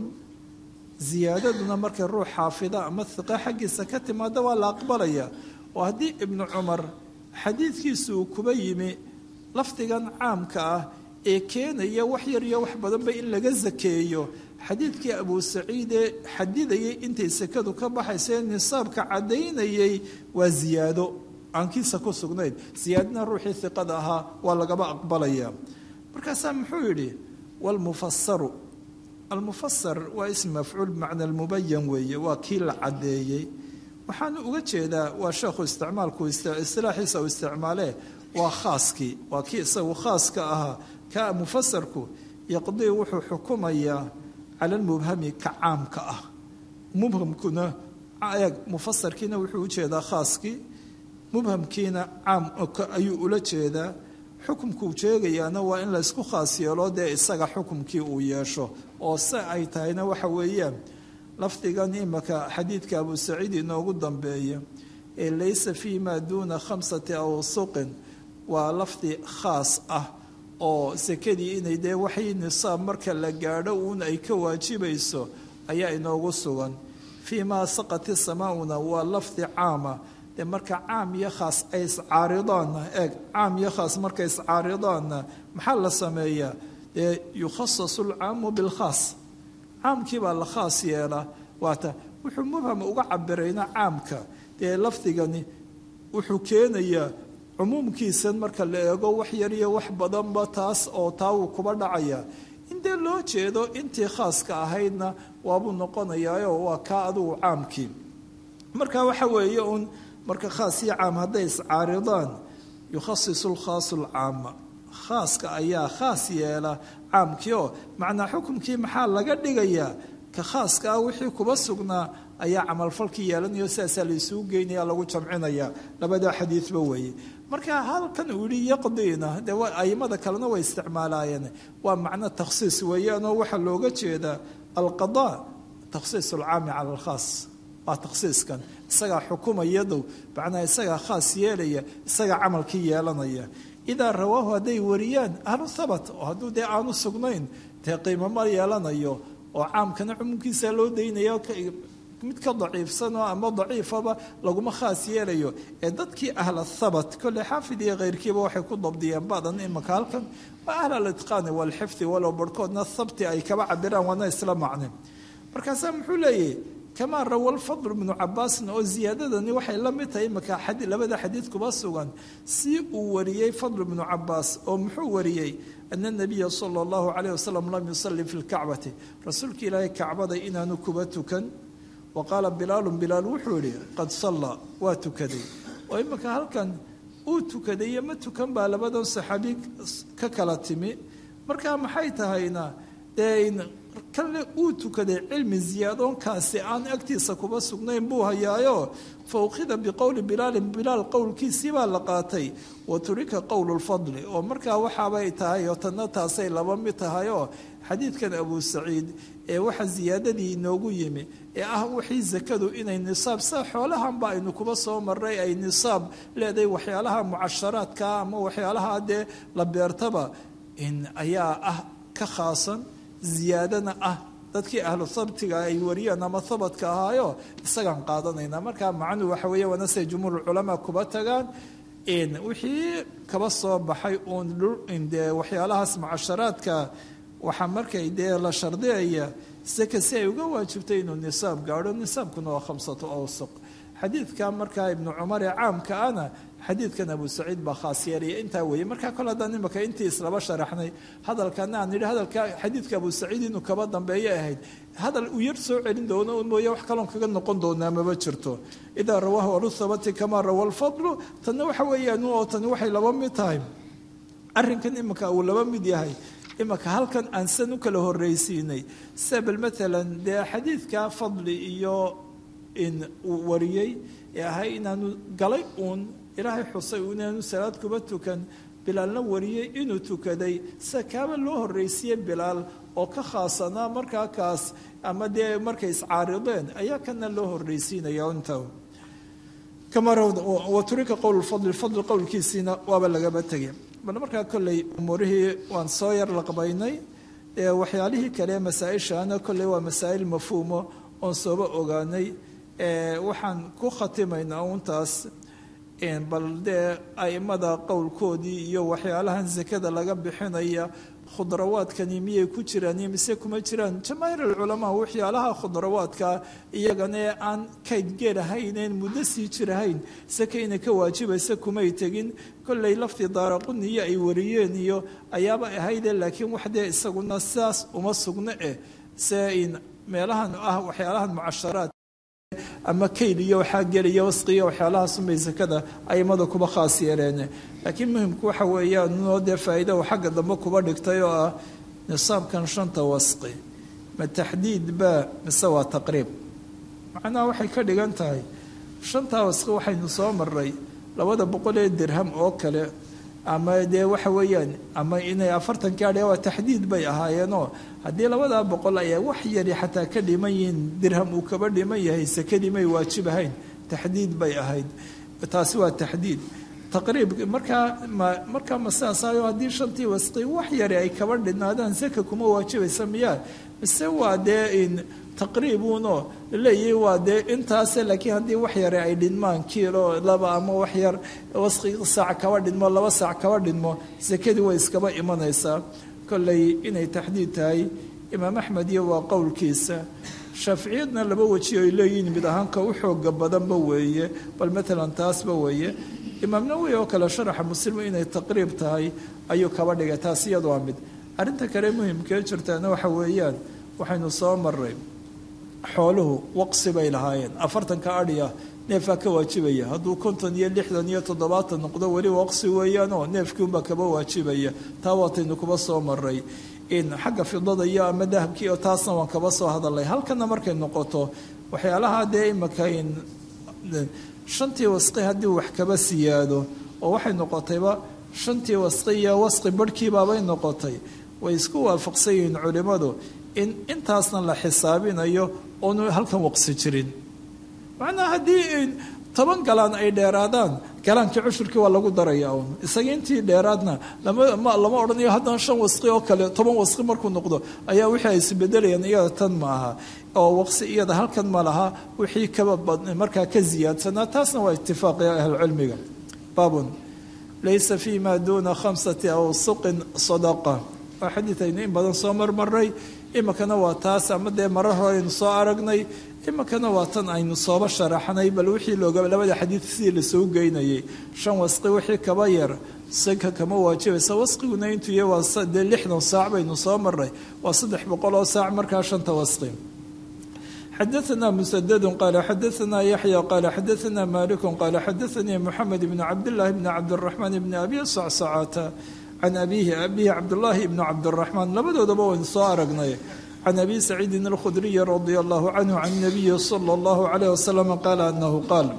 ziyaadaduna markay ruux xaafida ama hiqa xaggiisa ka timaada waa la aqbalaya oo haddii ibnu cumar xadiidkiisu uu kuba yimi lafdigan caamka ah ee keenaya wax yar iyo wax badanba in laga sakeeyo xadiidkii abu saciide xadidayay intay sekadu ka baxaysa ee nisaabka caddaynayay waa ziyaado aankiisa ku sugnayd ziyaadana ruuxii hiqada ahaa waa lagaba aqbalaya markaasaa muxuu yidhi wlmufasaru almufasar waa ism mafcuul bimacna almubayan weeye waa kii la caddeeyey waxaanu uga jeedaa waa sheekhu isticmaalku istilaaxiisa uu isticmaalee waa khaaskii waa kii isagu khaaska ahaa ka mufasarku yaqdii wuxuu xukumayaa cala almubhami ka caamka ah mubhamkuna eeg mufasarkiina wuxuu u jeedaa khaaskii mubhamkiina caam ayuu ula jeedaa xukumkuu sheegayaana waa in laysku khaas yeelo dee isaga xukumkii uu yeesho oo se ay tahayna waxa weeyaan lafdigan imaka xadiidka abu saciid inoogu dambeeya ee laysa fii maa duuna khamsati awsuqin waa lafdi khaas ah oo sekadii inay dee waxay nisaab marka la gaadho uun ay ka waajibayso ayaa inoogu sugan fii maa saqati samaauna waa lafdi caama dee marka caam iyo khaas ay iscaaridaanna eeg caam iyo khaas markay iscaaridaanna maxaa la sameeyaa dee yukhasasu alcaamu bilkhaas caamkii baa la khaas yeelaa waata wuxuu mubham uga cabirayna caamka dee lafdigani wuxuu keenayaa cumuumkiisan marka la eego wax yar iyo wax badanba taas oo taa wuu kuba dhacaya in dee loo jeedo intii khaaska ahaydna waabuu noqonayaayo waa kaa adugu caamkii marka waxa weeye uun marka khaas iyo caam hadday iscaaridaan yukhasisu lkhaasu lcaama khaaska ayaa khaas yeela caamkii oo macnaa xukumkii maxaa laga dhigayaa ka khaaska ah wixii kuba sugnaa ayaa camalfalkii yeelanayo sidaasaa laisugu geynaya lagu jamcinaya labada xadiidba weeye marka halkan uu yihi yaqdiina dee aimada kalena way isticmaalaayeen waa macno takhsiis weeyaanoo waxaa looga jeedaa alqada takhsiis alcaami cala alkhaas waa takhsiiskan isagaa xukumayadow macnaa isagaa khaas yeelaya isagaa camalkii yeelanaya idaa rawaahu hadday wariyaan ahlu habat oo hadduu dee aanu sugnayn dee qiimo ma yeelanayo oo caamkana cumuumkiisa loo daynaya mid ka daciifsanoo ama daciifaba laguma khaas yeelayo ee dadkii ahla thabat kolley xaafid iyo keyrkiiba waxay ku dabdiyeen badan imaka halkan waa ahl alitqaani walxifdi walow barhkoodna thabti ay kaba cabiraan waana isla macne markaasaa muxuu leeyahy kamaa rawa lfadl bnu cabaasin oo ziyaadadani waxay la mid tahay imaka labada xadiid kuba sugan si uu wariyey fadl bnu cabaas oo muxuu wariyey ana nabiya sala allahu calayh wasalam lam yusalli fi lkacbati rasuulka ilaahay kacbada inaanu kuba tukan wa qaala bilaalu bilaal wuxuu yihi qad sallaa waa tukaday oo imika halkan uu tukaday iyo ma tukan baa labadan saxaabi ka kala timi markaa maxay tahayna dee kanle uu tukaday cilmi ziyaadoonkaasi aan agtiisa kuba sugnayn buu hayaayo fa ukhida biqowli bilaalin bilaal qowlkiisii baa la qaatay wa turika qowlu lfadli oo markaa waxaabay tahay oo tanna taasay laba mid tahay oo xadiidkan abu saciid ee waxa ziyaadadii inoogu yimi ee ah wixii zakadu inay nisaab sa xoolahanba aynu kuba soo maray ay nisaab leedahay waxyaalaha mucasharaadka ama waxyaalaha dee la beertaba in ayaa ah ka khaasan ziyaadana ah dadkii ahlu habtiga ay wariyeen ama habadka ahaayo isagaan qaadanayna markaa macnuhu waxa weeye waana siday jumhuur culamaa kuba tagaan wixii kaba soo baxay uun dee waxyaalahaas mucasharaadka waxaa markay dee la shardiyaya saka si ay uga waajibtay inuu nisaab gaadho nisaabkuna waa khamsatu awsuq xadiidka markaa ibnu cumar ee caamka ana xadiidkan abu saciid baa khaas yeelaya intaa weeye markaa kole haddaan imaka intii islaba sharaxnay hadalkana aan nidhi hadalka xadiidka abu saciid inuu kaba dambeeyo ahayd hadal uu yar soo celin doono un mooye wax kaloon kaga noqon doonaa maba jirto idaa rawaahu alusabati kamaa rawa lfadlu tanna waxa weeyaan oo tani waxay laba mid tahay arrinkan imika uu laba mid yahay imaka halkan aan san u kala horreysiinay sabel maalan dee xadiidka fadli iyo in uu wariyey ee ahay inaanu galay uun ilaahay xusay inaanu salaad kuba tukan bilaalna wariyey inuu tukaday sida kaaba loo horreysiiyey bilaal oo ka khaasanaa markaa kaas ama dee markay iscaarideen ayaa kana loo horreysiinaya inta wa turika qowl fadli fadli qowlkiisiina waaba lagaba tegay bal markaa kolley umuurihii waan soo yar laqbaynay waxyaalihii kale masaa-ishaana kolley waa masaa'il mafhuumo oon sooba ogaanay waxaan ku khatimaynaa untaas bal dee aimada qowlkoodii iyo waxyaalahan sakada laga bixinaya khudrawaadkani miyay ku jiraan iyo mise kuma jiraan jamaahiir alculamaa waxyaalaha khudrawaadka iyagana ee aan kayd geelahayneen muddo sii jirahayn saka inay ka waajibaysa kumay tegin kolley laftii daaraquniyo ay wariyeen iyo ayaaba ahayde laakiin wax dee isaguna sidaas uma sugno eh se meelahan ah waxyaalahan mucasharaad ama kayl iyo waxaa gelaya wasqiya waxyaalahaasumay sakada aimada kuba khaas yeeleen laakiin muhimku waxa weeyaan noo dee faa'iida uu xagga dambe kuba dhigtay oo ah nisaabkan shanta wasqi ma taxdiid baa mise waa taqriib macnaha waxay ka dhigan tahay shantaa wasqi waxaynu soo maray labada boqol ee dirham oo kale ama dee waxa weeyaan ama inay afartan gaadhe waa taxdiid bay ahaayeenoo haddii labadaa boqol ayaa wax yari xataa ka dhiman yihiin dirham uu kaba dhiman yahay sakadii may waajib ahayn taxdiid bay ahayd taasi waa taxdiid taqriib markaa markaa ma sidaasayo haddii shantii wasqi wax yari ay kaba dhinaadaan saka kuma waajibaysa miyaa mise waa dee in taqriibuunoo laleeyahay waa dee intaase laakiin haddii wax yare ay dhinmaan kiilo laba ama wax yar wasqi saac kaba dhinmo laba saac kaba dhinmo sakadii way iskaba imanaysaa kolley inay taxdiid tahay imaam axmed iyo waa qowlkiisa shaaficiyadna laba weji ay leeyihiin mid ahaanka u xooga badanba weeye bal matalan taasba weeye imaam nawowi oo kale sharaxa muslim inay taqriib tahay ayuu kaba dhigay taas iyadu waa mid arrinta kale muhimkee jirtaana waxa weeyaan waxaynu soo maray xooluhu waqsi bay lahaayeen afartanka adhiya neefaa ka waajibaya hadduu konton iyo lixdan iyo toddobaatan noqdo weli waqsi weeyaanoo neefkiunbaa kaba waajibaya taa waataynu kuba soo maray in xagga fidada iyo ama dahabkii oo taasna waan kaba soo hadalnay halkana markay noqoto waxyaalaha dee imaka shantii wasqi haddii wax kaba siyaado oo waxay noqotayba shantii wasqi iyo wasqi barhkiibaabay noqotay way isku waafaqsan yihiin culimmadu in intaasna la xisaabinayo oonu halkan waqsi jirin macnaha haddii toban galaan ay dheeraadaan galaankii cushurkii waa lagu daraya un isaga intii dheeraadna lama lama odhanayo haddana shan wasqi oo kale toban wasqi markuu noqdo ayaa wixii ay isbedelayaan iyada tan ma aha oo waqsi iyada halkan ma laha wixii kaba markaa ka ziyaadsanaa taasna waa itifaaqi ahlucilmiga baabun laysa fi ma duuna khamsati awsuqin sadaqa waa xadiid aynu in badan soo marmaray imikana waa taas ama dee marar hore aynu soo aragnay imikana waa tan aynu sooba sharaxnay bal wixii looga labada xadiid sidii lasoo geynayay shan wasqi wixii kaba yar sanka kama waajibaysa wasqiguna intuu yahay waa dee lixdan saac baynu soo maray waa saddex boqol oo saac markaa shanta wasqi xadaثna mسdd qal xadaثna yaحyى qal xadaثna malik qal xadaثanii mxamed bn cabdالlahi bn cabdالرaحman bn abi scscata can abihi abihi cabdالlahi bn cabdالرaحman labadoodaba waynu soo aragnay can abi saciidin alkhudriyi radia allahu canhu can nabiyi sala allahu calayh wasalam qaala anahu qaal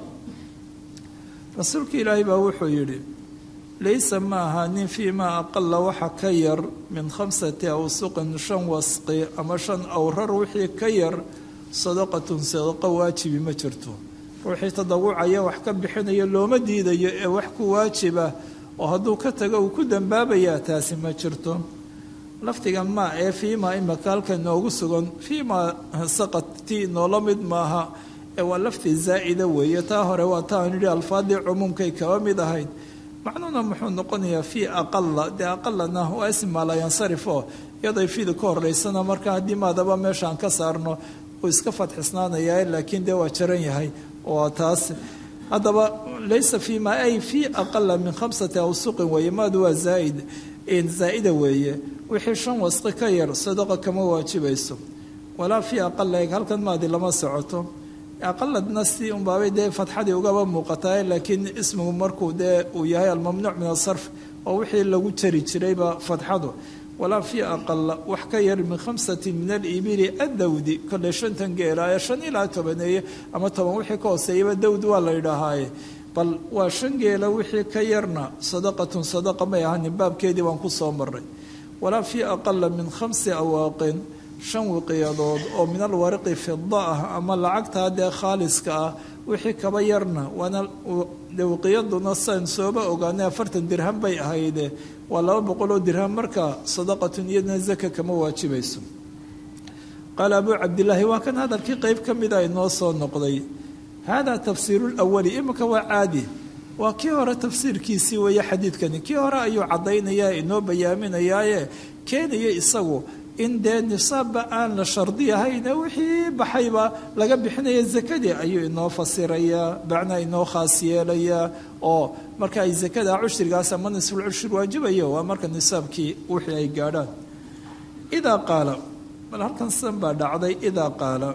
rasuulka ilaahay baa wuxuu yidhi laysa ma ahaanin fii maa aqala waxa ka yar min khamsati awsuqin shan wasqi ama shan awrar wixii ka yar sadaqatun sadaqo waajibi ma jirto ruuxii tadawucaya wax ka bixinayo looma diidayo ee wax ku waajiba oo hadduu ka tago uu ku dambaabayaa taasi ma jirto lafdiga maa ee fiimaa imaka halka noogu sugan fiimaa saqadtii noola mid maaha ee waa lafdi zaa'ida weeye taa hore waa ta aan yidhi alfaadii cumuumkay kaba mid ahayd macnuhuna muxuu noqonayaa fii aqala dee aqalana waa ismaa la yansarif oo iyaday fiida ka horeysana marka haddii maadaba meeshaan ka saarno uu iska fadxisnaanayaa laakiin dee waa jaran yahay oo taas haddaba laysa fii ma ay fii aqala min khamsati awsuqin weeye maadu waa zaaid zaa'ida weeye wixii shan wasqi ka yar sadaqa kama waajibayso walaa fii aqala eeg halkan maadi lama socoto aqaladna si unbaabay dee fatxadii ugaba muuqataa laakiin ismigu markuu dee uu yahay almamnuuc min asarf oo wixii lagu jari jirayba fatxadu walaa fii aqala wax ka yar min khamsati min alibili adawdi kolley shantan geela ee shan ilaa tobaneeye ama toban wixii ka hooseeyaba dawd waa la yidhaahaaye bal waa shan geela wixii ka yarna sadaqatun sadaqa may ahanin baabkeedii baan ku soo maray walaa fii aqala min khamsi awaaqin shan wiqiyadood oo min alwariqi fida ah ama lacagtaa dee khaaliska ah wixii kaba yarna waana wiqiyaduna san sooba ogaanay afartan dirham bay ahayde waa laba boqol oo dirham marka sadaqatun iyadna zaka kama waajibayso qaala abuu cabdilaahi waa kan hadalkii qeyb ka mida inoo soo noqday hada tafsiiru lwali iminka waa caadi waa kii hore tafsiirkiisii weeye xadiidkani kii hore ayuu caddaynaya inoo bayaaminayaaye keenaya isagu in dee nisaabba aan la shardi ahayne wixii baxayba laga bixinaya zakadii ayuu inoo fasirayaa macnaa inoo khaas yeelayaa oo marka ay zakada cushrigaas ama nisful cushri waajibayo waa marka nisaabkii wixii ay gaadhaan idaa qaala bal halkan san baa dhacday idaa qaala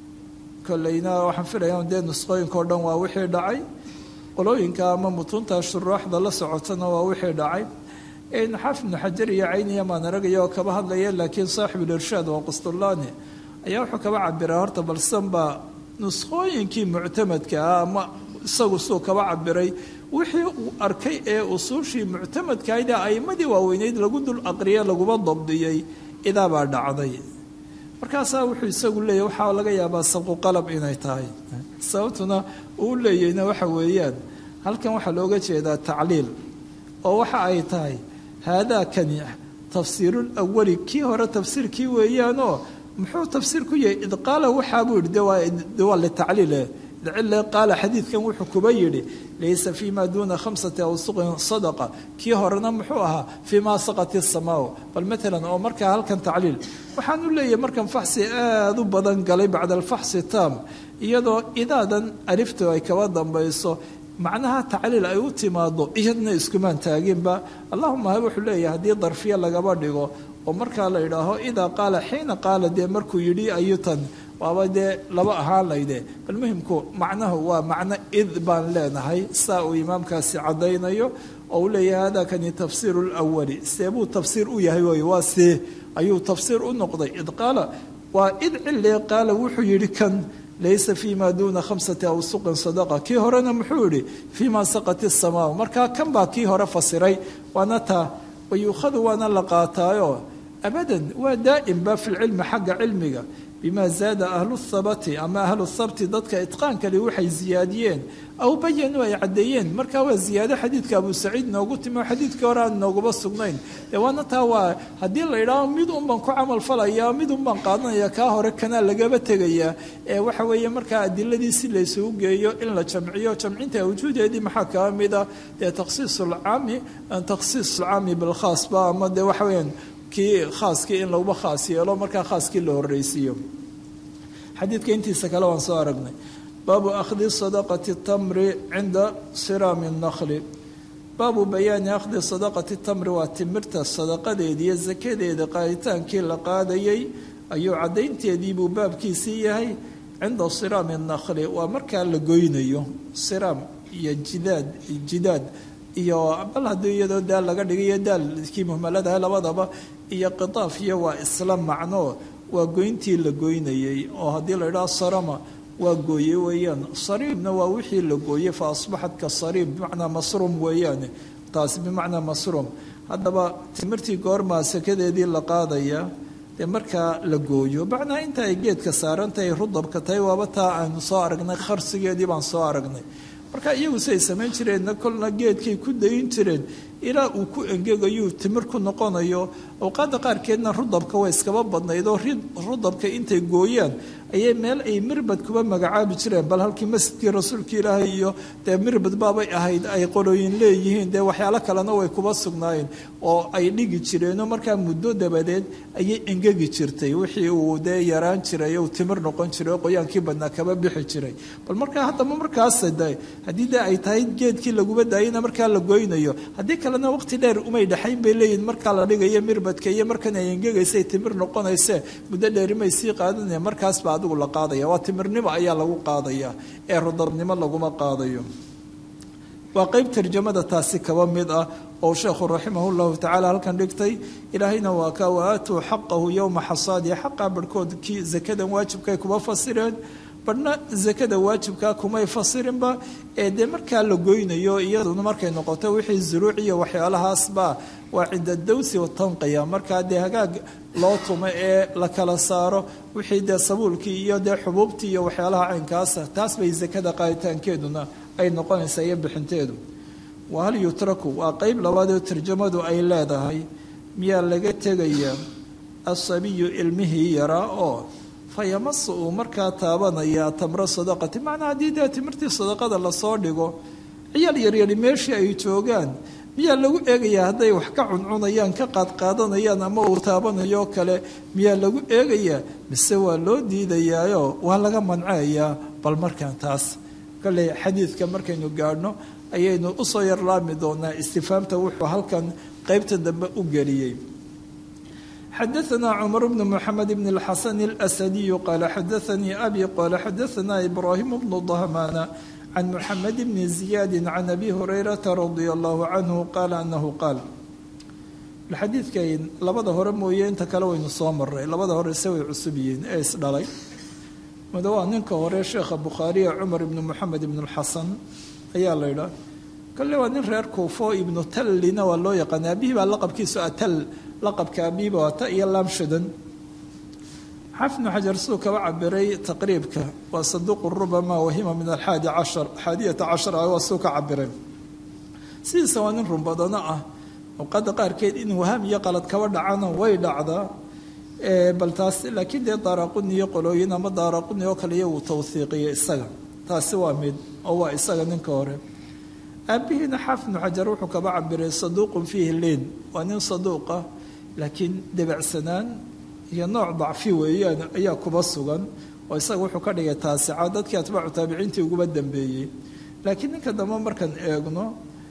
kolleyna waxaan filaya dee nusqooyinka o dhan waa wixii dhacay qolooyinka ama mutuunta shuruuxda la socotana waa wixii dhacay xaafid ibnu xajar iyo cayniya maan aragaya oo kaba hadlaya laakiin saaxibulirshaad waa qustulaani ayaa wuxuu kaba cabiraa horta balsan baa nusqooyinkii muctamadka ah ama isagu suu kaba cabiray wixii uu arkay ee usuushii muctamadkahayd ee a'imadii waaweyneyd lagu dul aqriye laguma dabdiyey idaabaa dhacday markaasaa wuxuu isagu leeyahy waxaa laga yaabaa sabqu qalab inay tahay sababtuna uu leeyahna waxa weeyaan halkan waxaa looga jeedaa tacliil oo waxa ay tahay haadaakani tafsiirulawali kii hore tafsiirkii weeyaanoo muxuu tafsiir ku yahay id qaala waxaa buu yidhi de waa litacliile cile qaala xadiidkan wuxuu kuba yidhi laysa fii ma duuna khamsati awsuqin sadaqa kii horena muxuu ahaa fii ma saqati samaaw bal maalan oo markaa halkan tacliil waxaan u leeyahay markan faxsi aada u badan galay bacda alfaxsi taam iyadoo idaadan aliftu ay kaba dambayso macnaha tacliil ay u timaado iyadna iskumaan taaginba allahuma ha wuxuu leeyahay haddii darfiye lagaba dhigo oo markaa la yidhaaho idaa qaala xiina qaala dee markuu yidhi ayutan waaba dee laba ahaan layde bal muhimku macnahu waa macno id baan leenahay saa uu imaamkaasi caddaynayo oo uu leeyahay hadakani tafsiiru lwali see buu tafsiir u yahay wey waa see ayuu tafsiir u noqday id qaala waa id cilee qaala wuxuu yidhi kan laysa fii ma duuna khamsati awsuqin sadaqa kii horena muxuu yihi fii ma saqati samaa markaa kan baa kii hore fasiray waana taa wayuukhadu waana la qaataayo abadan waa daa'imba fi lcilmi xagga cilmiga bima zaada ahlu thabati ama ahlu thabti dadka itqaankali waxay ziyaadiyeen aw bayanuu ay caddeeyeen markaa waa ziyaado xadiidka abu saciid noogu timi oo xadiidkii hore aan nooguma sugnayn dee waana taa waa haddii la yidhaaho mid un baan ku camal falaya mid un baan qaadanaya kaa hore kanaa lagaba tegayaa ee waxa weeye markaa adiladii si laysugu geeyo in la jamciyo jamcinta awjuudeedii maxaa kaa mid ah dee takhsiis lcaami takhsiis alcaami bilkhaasba ama dee waxa weyaan kii khaaskii in laguba khaas yeelo markaa khaaskii la horreysiiyo xadiidka intiisa kale waan soo aragnay baabu akhdi sadaqati tamri cinda siraami nakli baabu bayaani akhdi sadaqati tamri waa timirta sadaqadeeda iyo sakadeeda qaaditaankii la qaadayay ayuu caddaynteedii buu baabkiisii yahay cinda siraami nakli waa markaa la goynayo siraam iyo jidaad jidaad iyo bal haddii iyadoo daal laga dhigayo daalkii muhmaladaha labadaba iyo qitaaf iyo waa isla macno waa goyntii la goynayey oo haddii la idhaha sarama waa gooye weeyaan sariibna waa wixii la gooyey fa asbaxat ka sariib bimacnaa masruum weeyaane taasi bimacnaa masruum haddaba timirtii goormaa sakadeedii la qaadaya dee markaa la gooyo macnaa inta ay geedka saarantahay rudabka tahay waaba taa aanu soo aragnay kharsigeedii baan soo aragnay marka iyagu siay samayn jireenna kolna geedkay ku dayin jireen ilaa uu ku engegayuu timir ku noqonayo awqaadda qaarkeedna rudabka way iskaba badnayd oo rudabka intay gooyaan ayay meel ay mirbad kuba magacaabi jireen bal halkii masjidkii rasuulka ilaahay iyo dee mirbad baabay ahayd ay qolooyin leeyihiin dee waxyaalo kalena way kuba sugnaayeen oo ay dhigi jireenoo markaa muddo dabadeed ayay engegi jirtay wixii uu dee yaraan jiray uu timir noqon jiray oo qoyaankii badnaa kaba bixi jiray bal markaa haddaba markaas haddii dee ay tahay geedkii laguba daayana markaa la goynayo haddii kalena waqti dheer umay dhexayn bay leeyihin markaa la dhigayo mirbadka iyo markan ay engegaysay timir noqonayse muddo dheerimay sii qaadanaya markaasba adigu la qaadaya waa timirnimo ayaa lagu qaadaya ee rudabnimo laguma qaadayo waa qeyb tarjamada taasi kaba mid ah oo sheekhu raximah llahu tacala halkan dhigtay ilaahayna waa ka waatuu xaqahu yowma xasaadiya xaqaa barhkood kii zakadan waajibkay kuba fasireen badhna zakada waajibkaa kumay fasirinba ee dee markaa la goynayo iyaduna markay noqoto wixii zuruuc iyo waxyaalahaasba waa cinda dawsi watanqiya markaa dee hagaag loo tumo ee la kala saaro wixii dee sabuulkii iyo dee xubuubtii iyo waxyaalaha caynkaasa taas bay zakada qaaditaankeeduna ay noqonaysaa iyo bixinteedu wa hal yutraku waa qeyb labaadoo tarjamadu ay leedahay miyaa laga tegayaa asabiyu ilmihii yaraa oo fayamasa uu markaa taabanayaa tamro sadaqati macnaa haddii dee timirtii sadaqada lasoo dhigo ciyaal yaryari meeshii ay joogaan miyaa lagu eegayaa hadday wax ka cuncunayaan ka qaadqaadanayaan ama uu taabanayo kale miyaa lagu eegayaa mise waa loo diidayaayo waa laga manceeyaa bal markaan taas kolley xadiidka markaynu gaadhno ayaynu usoo yarlaami doonaa istifaamta wuxuu halkan qeybta dambe u geliyey xadaثna cmar bn mxamed bn اlxasan اlأsadiyu qaala xadaثanii abi qaala xadaثna ibrahim bnu dahmana can muxamed bni ziyaadi can abi hurayrata radia allahu canhu qaala anahu qaal xadiidkay labada hore mooye inta kale waynu soo maray labada hore se way cusub yihiin ee isdhalay mid waa ninka hore sheekha bukhaariya cumar ibnu moxamed ibn اlxasan ayaa la ydhaa kale waa nin reer kuufo ibnu tallina waa loo yaqaana aabihii baa laqabkiisu atal laqabka abiiba waa ta iyo laamshadan xafnu xajar siduu kaba cabiray taqriibka waa saduuqu rubama wahima min alxaadi cashar xaadiyata cashar ah waa siduu ka cabiray sidiisa waa nin runbadano ah awqaada qaarkeed in waham iyo qalad kaba dhacana way dhacdaa bal taas laakiin dee daaraquni iyo qolooyin ama daaraquni oo kale iyagu tawhiiqiya isaga taasi waa mid oo waa isaga ninka hore aabihiina xaafidnu xajar wuxuu kaba cabiray saduuqun fiihi liin waa nin saduuqa laakiin debacsanaan iyo nooc dacfi weeyaan ayaa kuba sugan oo isaga wuxuu ka dhigay taasica dadkii atbaacu taabiciintii uguba dambeeyey laakiin ninka dambe markaan eegno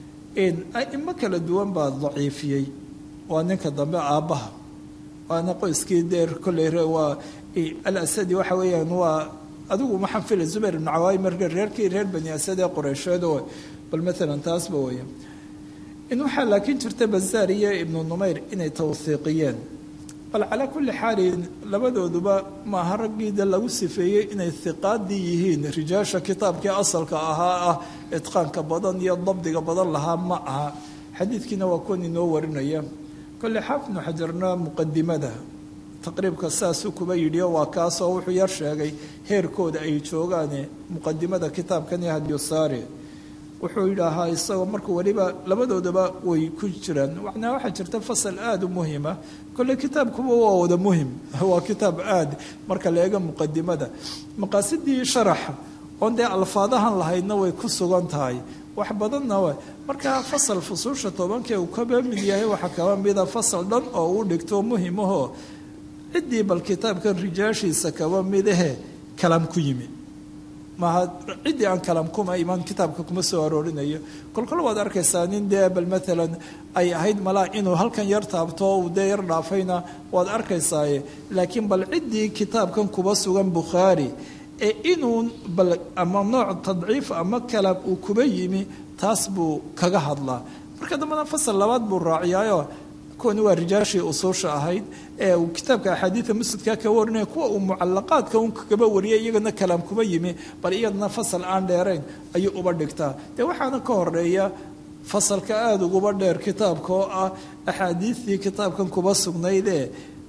aimo kala duwan baa daciifiyey waa ninka dambe aabbaha waana qoyskii deer kolley waa alasadi waxa weeyaan waa adigu maxaan filay zubayr ibnu cawaai marka reerkii reer bani asad ee qoreysheed oo bal maalan taasba weya in waxaa laakiin jirta bazaar iyo ibnu numayr inay tawhiiqiyeen bal calaa kulli xaalin labadooduba maaha raggiida lagu sifeeyey inay hiqaadii yihiin rijaasha kitaabkii asalka ahaa ah itqaanka badan iyo dabdiga badan lahaa ma aha xadiidkiina waa kuwan inoo warinaya kolle xaafidnu xajarna muqadimada taqriibka saasuu kuba yidhio waa kaasoo wuxuu yar sheegay heerkooda ay joogaane muqadimada kitaabkan iyo hadyosaare wuxuu yidhaahaa isagoo markuu weliba labadoodaba way ku jiraan macnaa waxaa jirta fasal aada u muhima kolle kitaabkuba waa wada muhim waa kitaab aad marka la eego muqadimada maqaasidii sharaxa oon dee alfaadahan lahaydna way ku sugan tahay wax badanna w marka fasal fusuusha tobankee uu kaba mid yahay waxaa kaba mida fasal dhan oo uu dhigto muhimahoo ciddii bal kitaabkan rijaashiisa kaba midahe kalaam ku yimi maaha ciddii aan kalaam kuma imaan kitaabka kuma soo aroorinayo kolkol waad arkaysaa nin dee bal maalan ay ahayd malaa inuu halkan yar taabto uu dee yar dhaafayna waad arkaysaaye laakiin bal ciddii kitaabkan kuba sugan bukhaari ee inuu bal ama nooc tadciif ama kalaam uu kuba yimi taas buu kaga hadlaa marka dambena fasal labaad buu raaciyaayo kuwani waa rijaashii usuusha ahayd ee uu kitaabka axaadiida musnadka ka warinaya kuwa uu mucalaqaadka un kaba wariyay iyagana kalaam kuma yimi bal iyadana fasal aan dheerayn ayuu uba dhigtaa dee waxaana ka horeeya fasalka aada uguba dheer kitaabka oo ah axaadiidtii kitaabkan kuba sugnaydee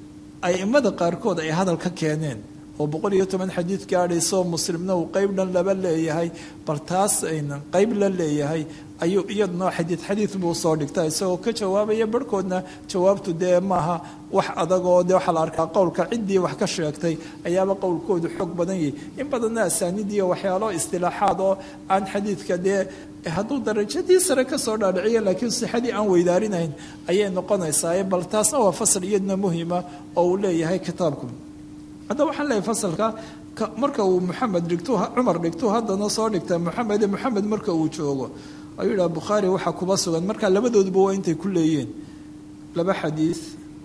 aimada qaarkood ay hadal ka keeneen oo boqol iyo toban xadiid gaadhayso muslimna uu qeyb dhan laba leeyahay bal taas ayna qeyb la leeyahay ayuu iyaduna xadiid xadiid buu soo dhigta isagoo ka jawaabaya barhkoodna jawaabtu dee maaha wax adagoo dee waxaa la arkaa qowlka ciddii wax ka sheegtay ayaaba qowlkoodu xoog badan yahay in badanna asaanidiiyo waxyaalo istilaaxaad oo aan xadiidka dee hadduu darajadii sare kasoo dhaadhiciya laakiin sixadii aan weydaarinayn ayay noqonaysaa bal taasna waa fasal iyaduna muhima oo uu leeyahay kitaabku haddaba waxaan leeyahay fasalka marka uu moxamed dhigto cumar dhigto haddana soo dhigta moxamed moxamed marka uu joogo ayuu yidhaha bukhaari waxaa kuba sugan marka labadooduba waa intay ku leeyihiin laba xadiid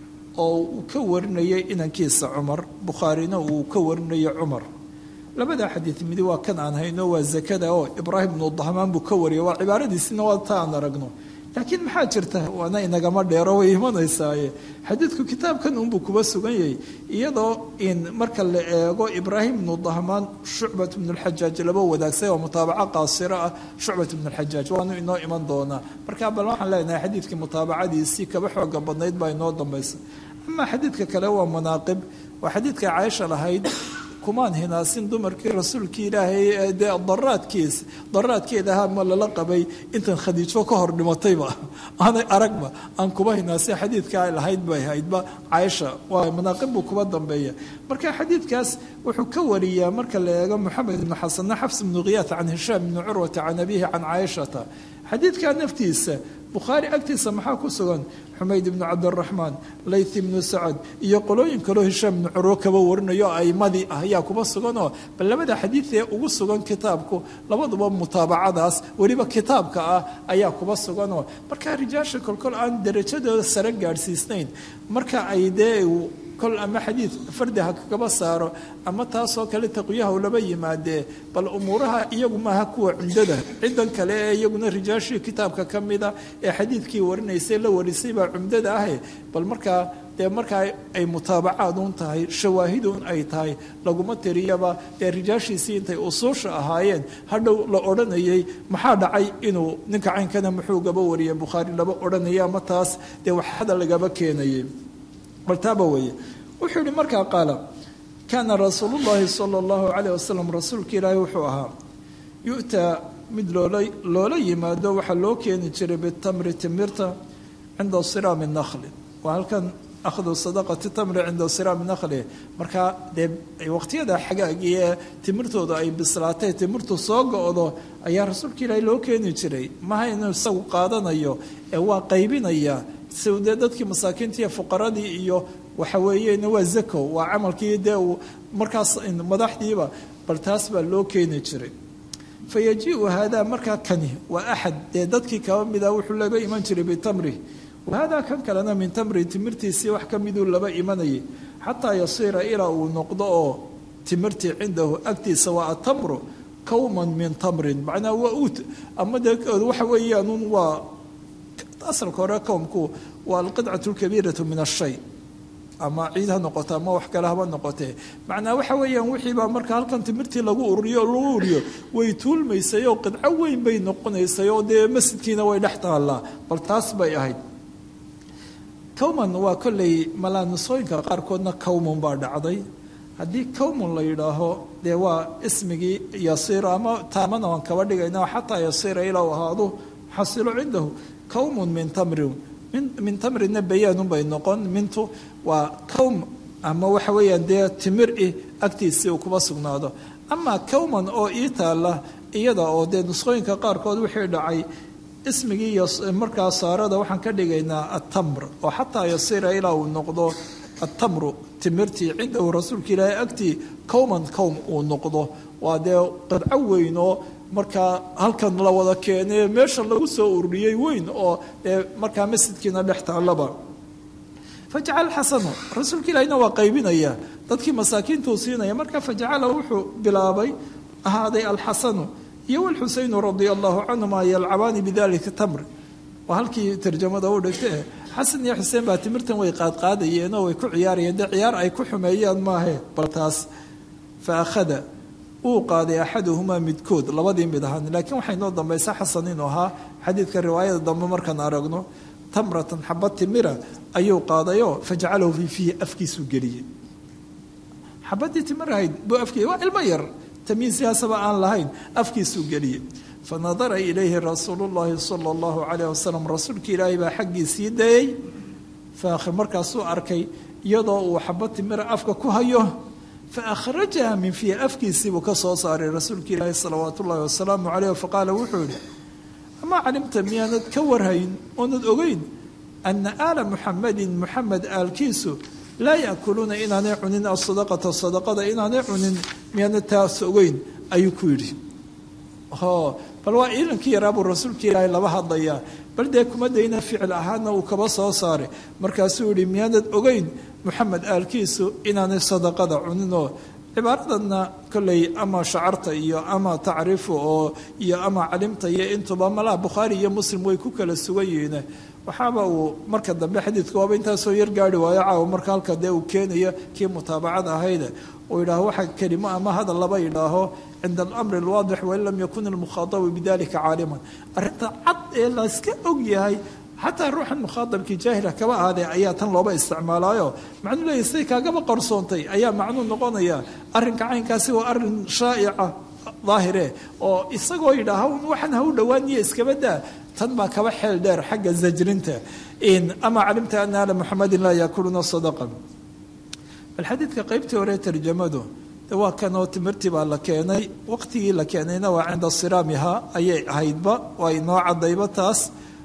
oo uu ka warinayay inankiisa cumar bukhaarina uu ka warinayo cumar labada xadiid midi waa kan aan hayno waa zakada oo ibraahim bnu dahmaan buu ka wariyay waa cibaaradiisina waa ta aan aragno laakiin maxaa jirta waana inagama dheero way imanaysaaye xadiidku kitaabkan unbuu kuba sugan yahay iyadoo in marka la eego ibraahim bnu dahmaan shucbat bnu lxajaaj laba wadaagsan oo mutaabaco qaasiro ah shucbat bnu lxajaaj waanu inoo iman doonaa marka bal waxaan leenahay xadiidkii mutaabacadiisii kaba xooga badnayd baa inoo dambaysa amaa xadiidka kale waa manaaqib waa xadiidka caaisha lahayd kumaan hinaasin dumarkii rasuulkii ilaahay dee daraadkiisa daraadkeeda ahaa ma lala qabay intan khadiijo ka hor dhimatayba aanay aragba aan kuba hinaasin xadiidka ay lahayd bay haydba caaisha waa manaaqib buu kuba dambeeya marka xadiidkaas wuxuu ka wariyaa marka la eego moxamed ibnu xasanna xafs ibnu khiyaat can hishaam ibni curwata can abihi can caaishata xadiidka naftiisa bukhaari agtiisa maxaa ku sugan xumayd ibnu cabdiraxmaan layth ibnu sacad iyo qolooyin kaloo hishaam ibnu curwo kaba warinayo aimadii ah ayaa kuba suganoo bal labada xadiid ee ugu sugan kitaabku labaduba mutaabacadaas weliba kitaabka ah ayaa kuba suganoo marka rijaasha kolkol aan darajadooda sare gaadhsiisnayn marka ay dee kol ama xadiid fardi ha kagaba saaro ama taasoo kale taqwiyaha laba yimaadee bal umuuraha iyagu maaha kuwa cumdada cidan kale ee iyaguna rijaashii kitaabka ka mida ee xadiidkii warinaysay la warisay baa cumdada ahe bal markaa dee markaa ay mutaabacaadun tahay shawaahidun ay tahay laguma tiriyaba dee rijaashiisii intay usuusha ahaayeen hadhow la odhanayay maxaa dhacay inuu ninka caynkana muxuu gaba wariyay bukhaari laba odhanaya ama taas dee waxada lagaba keenayay bal taaba weeye wuxuu yihi markaa qaala kaana rasuulu llahi sala allahu calayh wasalam rasuulka ilaahi wuxuu ahaa yu'taa mid loola loola yimaado waxaa loo keeni jiray bitamri timirta cinda siraami nakli waa halkan akhdu sadaqati tamri cinda siraami nakli markaa dee waqtiyada xagaagii ee timirtooda ay bislaatay timirtu soo go-do ayaa rasuulka ilaahi loo keeni jiray maha inuu isagu qaadanayo ee waa qaybinaya si dee dadkii masaakiinta iyo fuqaradii iyo waxa weeyeen waa zako waa camalkii dee uu markaas madaxdiiba bal taas baa loo keeni jiray fa yajiiu haadaa markaa kani waa axad dee dadkii kaba mida wuxuu laga iman jiray bitamri wahaadaa kan kalena min tamri timirtiisii wax ka miduu laba imanayay xataa yasiira ilaa uu noqdo oo timirtii cindahu agtiisa waa atamru kawman min tamrin macnaa waa ut ama dee waxa weeyaan waa asalka hore kowmku waa alqidcat lkabiiratu min ashay ama ciid ha noqoto ama wax kale haba noqotee macnaa waxa weeyaan wixiibaa marka halkan timirtii lagu ururiyo lagu uriyo way tuulmaysay oo qidco weyn bay noqonaysay oo dee masjidkiina way dhex taallaa bal taas bay ahayd kowman waa kolley malaanisooyinka qaarkoodna kowmun baa dhacday haddii kowmun la yidhaaho dee waa ismigii yasiir ama taamana waan kaba dhigayna xataa yasiira ilaa u ahaado xasilo cindahu kowmun min tamrin min tamrina bayaanun bay noqon mintu waa kowm ama waxa weeyaan dee timir i agtiisii uu kuba sugnaado amaa kowman oo ii taalla iyada oo dee nusqooyinka qaarkood wixii dhacay ismigii markaa saarada waxaan ka dhigaynaa atamr oo xataa yasiira ilaa uu noqdo atamru timirtii cindahu rasuulka ilaahay agtii kowman kowm uu noqdo waa dee qadco weyn oo markaa halkan la wada keenay meesha lagu soo ururiyey weyn oo dee markaa masjidkiina dhex taallaba fajacala xasanu rasuulka ilaahina waa qaybinaya dadkii masaakiintuu siinaya marka fajacala wuxuu bilaabay ahaaday alxasanu iyo walxuseynu radia allahu canhuma yalcabaani bidalika tamr waa halkii tarjamada u dhigta xasan iyo xuseen baa timirtan way qaadqaadayeen oo way ku ciyaarayeen dee ciyaar ay ku xumeeyaan maahe bal taas fa akhada wuu qaaday axaduhumaa midkood labadii mid ahaan laakiin waxay noo dambaysa xasan inuu ahaa xadiidka riwaayada dambe markaan aragno tamratan xaba timira ayuu qaadayoo fajcalahu fii fiihi afkiisuu geliyey xabadii timirahayd buu afkii waa ilmo yar tamiisiyaasaba aan lahayn afkiisuu geliyey fanadara ilayhi rasuulu llaahi sala allahu calayh wasalam rasuulkii ilaahay baa xaggiisii dayey faakhir markaasuu arkay iyadoo uu xaba timira afka ku hayo faakhrajaha min fiihi afkiisiibuu ka soo saaray rasuulka ilaahi salawaatu ullahi wasalaamu caleyh faqaala wuxuu yihi amaa calimta miyaanad ka warhayn oonad ogeyn ana aala muxamadin muxamed aalkiisu laa yaakuluuna inaanay cunin asadaqata sadaqada inaanay cunin miyaanad taas ogeyn ayuu ku yidhi bal waa ciidankii yaraabuu rasuulka ilaahay laba hadlayaa bal dee kuma dayna ficil ahaana uu kaba soo saaray markaasuu yihi miyaanad ogeyn muxamed aalkiisu inaanay sadaqada cuninoo cibaaradanna kolley ama shacarta iyo ama tacriifu oo iyo ama calimta iyo intuba malaha bukhaari iyo muslim way ku kala sugan yihiin waxaaba uu marka dambe xadiidka waaba intaasoo yar gaari waayo caawa marka halka dee uu keenayo kii mutaabacada ahayde uu yidhaaho waxa kelimo ama hadal laba yidhaaho cinda alamri alwaadix wain lam yakun almukhaadabu bidalika caaliman arrinta cad ee layska og yahay xataa ruuxan mukhaadabkii jaahila kaba ahaadee ayaa tan looba isticmaalaayo macnuu leeyahy siday kaagaba qarsoontay ayaa macnuu noqonaya arrinka caynkaasi waa arrin shaa'ica daahire oo isagoo yidhaaha waxaan ha u dhowaaniyo iskaba daa tan baa kaba xeel dheer xagga zajrinta ama calimta ana ala muxamadin laa yaakuluna sadaqa bal xadiidka qaybtii hore tarjamadu de waa kanoo timirtii baa la keenay waqtigii la keenayna waa cinda siraamiha ayay ahaydba waa inoo cadayba taas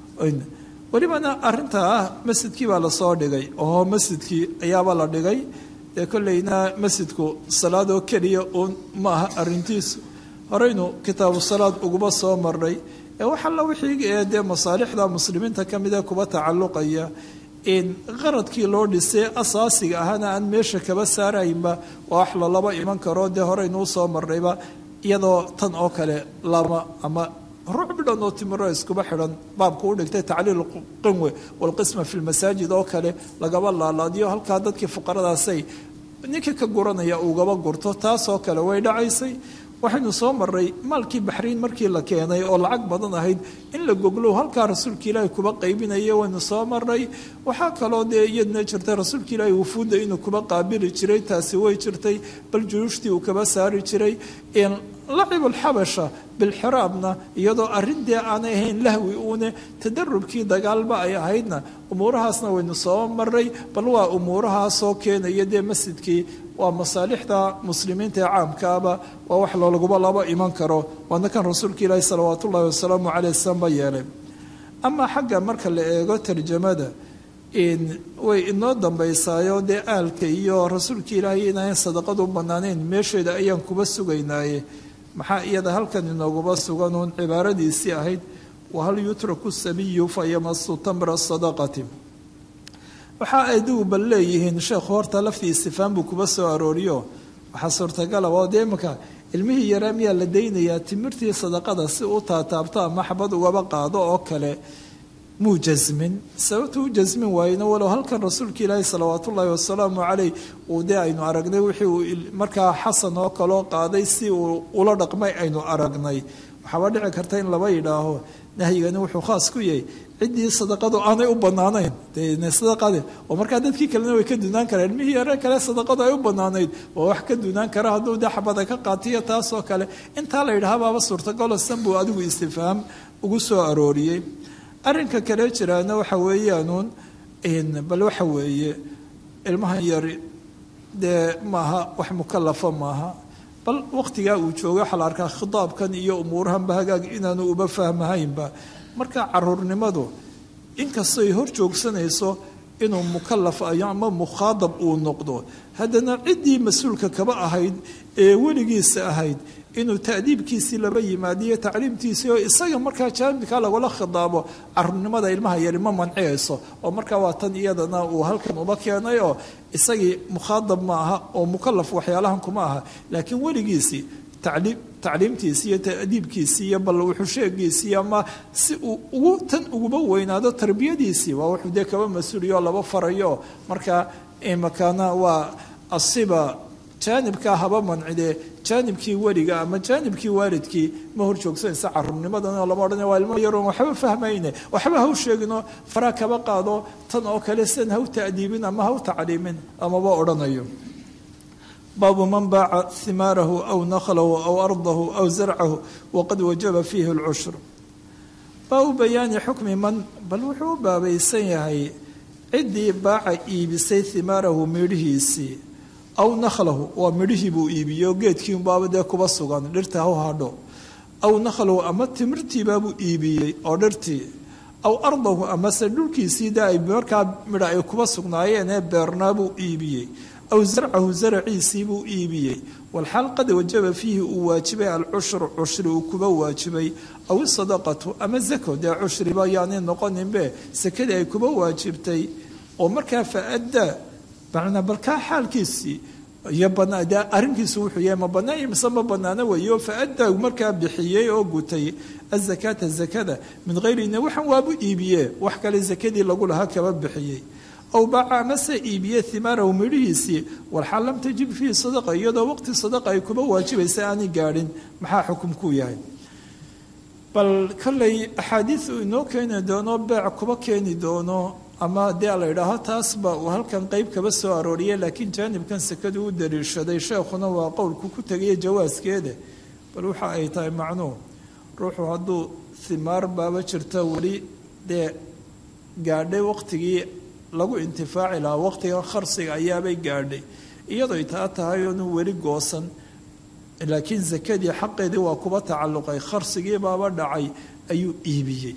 welibana arintaa masjidkii baa lasoo dhigay oo masjidkii ayaaba la dhigay dee kolleyna masjidku salaadoo keliya uun ma aha arintiisu horeynu kitaabu salaad uguba soo marnay ee waxalla wixii ee dee masaalixda muslimiinta ka mida kuba tacalluqaya in qaradkii loo dhisay asaasiga ahana aan meesha kaba saaraynba waa wax lalaba iman karo dee horeynu usoo marnayba iyadoo tan oo kale lama ama ruux bidhan oo timiro iskuba xidhan baabku u dhigtay tacliil qinwe walqisma fi lmasaajid oo kale lagaba laalaadiyo halkaa dadkii fuqaradaasay ninkii ka guranaya ugaba gurto taasoo kale way dhacaysay waxaynu soo maray maalkii baxriin markii la keenay oo lacag badan ahayd in la goglo halkaa rasuulka ilaahi kuba qaybinaya waynu soo maray waxaa kaloo dee iyadna jirtay rasuulka ilaahi wufuudda inuu kuba qaabili jiray taasi way jirtay bal juruushtii uu kaba saari jiray lacibulxabasha bilxiraabna iyadoo arrin dee aanay ahayn lahwi uune tadarubkii dagaalba ay ahaydna umuurahaasna waynu soo maray bal waa umuurahaasoo keenaya dee masjidkii waa masaalixda muslimiinta ee caamkaaba waa wax loolaguba laba iman karo waana kan rasuulka ilaahi salawaat ullahi wasalaamu caleyh sanba yeelay amaa xagga marka la eego tarjamada way inoo dambaysaayo dee aalka iyo rasuulka ilaahay inaan sadaqadu u banaanayn meesheeda ayaan kuba sugaynaaye maxaa iyada halkan inooguba suganuun cibaaradiisii ahayd wahal yutraku sabiyu fa yamasu tamra sadaqati waxa adigu bal leeyihiin sheekhu horta laftii istifaan buu kuba soo arooriyo waxaa suurtagala oo dee imanka ilmihii yaraa miyaa la daynayaa timirtii sadaqada si u taataabto ama xabad ugaba qaado oo kale muu jasmin sababta u jasmin waayena walow halkan rasuulka ilaahi salawaat ullaahi wasalaamu caleyh uu dee aynu aragnay wixii uu markaa xasan oo kaloo qaaday si uu ula dhaqmay aynu aragnay waxaaba dhici karta in laba yidhaaho nahyigani wuxuu khaas ku yahay ciddii sadaqadu aanay u banaanayn sadaqade oo markaa dadkii kalena way ka dunaan karaan ilmihii yare kale sadaqadu ay u banaanayd waa wax ka dunaan kara hadduu dee xabada ka qaatiyo taasoo kale intaa la yidhaha baaba suurtagalo san buu adigu istifhaam ugu soo arooriyey arrinka kale jiraana waxa weeyaanuun bal waxa weeye ilmahan yari dee maaha wax mukalafa maaha bal waqtigaa uu joogo waxaa la arkaa khitaabkan iyo umuurahanba hagaag inaanu uba fahmahaynba marka caruurnimadu inkastoy hor joogsanayso inuu mukalaf ayo ama mukhaadab uu noqdo haddana ciddii mas-uulka kaba ahayd ee weligiisa ahayd inuu ta'diibkiisii laba yimaadiyo tacliimtiisii oo isaga markaa jaanibka lagula khidaabo caruurnimada ilmaha yari ma manciyayso oo markaa waa tan iyadana uu halkan uba keenay oo isagii mukhaadab ma aha oo mukalaf waxyaalahan kuma aha laakiin weligiisii tacliim tacliimtiisi iyo ta'diibkiisii iyo bal wuxuu sheegiisii ama si uu ugu tan uguba weynaado tarbiyadiisii waa wuxuu dee kaba mas-uuliyo laba farayo marka imakaana waa asiba jaanibkaa haba mancide jaanibkii weliga ama jaanibkii waalidkii ma hor joogsanaysa carubnimadan lama odhan waa ilmo yaroon waxba fahmayne waxba haw sheegino faraa kaba qaado tan oo kale sidan haw ta'diibin ama haw tacliimin amaba odhanayo baabu man baaca himaarahu aw naklahu aw ardahu aw zarcahu waqad wajaba fiihi lcushur baabu bayaani xukmi man bal wuxuu u baabaysan yahay ciddii baaca iibisay himaarahu midhihiisii aw nakhlahu waa midhihii buu iibiyey oo geedkiiunbaaba dee kuba sugan dhirta haw hadho aw nakhlahu ama timirtiibaabuu iibiyey oo dhirtii aw ardahu amase dhulkiisii dee ay markaa midha ay kuba sugnaayeen ee beernaabuu iibiyey aw zarcahu zaraciisii buu iibiyey walxaal qad wajaba fiihi uu waajibay alcushru cushri uu kuba waajibay aw isadaqatu ama zako dee cushriba yaanay noqoninbe sakadii ay kuba waajibtay oo markaa fa-adda macnaa balkaa xaalkiisii iyo banaa dee arrinkiisu wuxuu yahay ma bannaan mise ma bannaano weeyo fa-adda markaa bixiyey oo gutay azakaata zakada min hayrina waxaan waabu iibiyee wax kale zakadii lagu lahaa kaba bixiyey aw baaca amase iibiye himaarahu midhihiisii walxaal lam tajib fiihi sadaqa iyadoo waqti sadaqa ay kuba waajibaysa aanay gaadhin maxaa xukumkuu yahay bal kolley axaadiis uu inoo keeni doono beec kuba keeni doono ama dee la idhaaho taasba uu halkan qeyb kaba soo arooriyay laakiin jaanibkan sekadu u dariishaday sheekhuna waa qowlku ku tegaya jawaaskeeda bal waxa ay tahay macnuu ruuxu hadduu himaar baaba jirta weli dee gaadhay waqtigii lagu intifaaci lahaa waqtiga kharsiga ayaabay gaadhay iyadoy taa tahay oonu weli goosan laakiin sakadii xaqeedii waa kuba tacalluqay kharsigii baaba dhacay ayuu iibiyey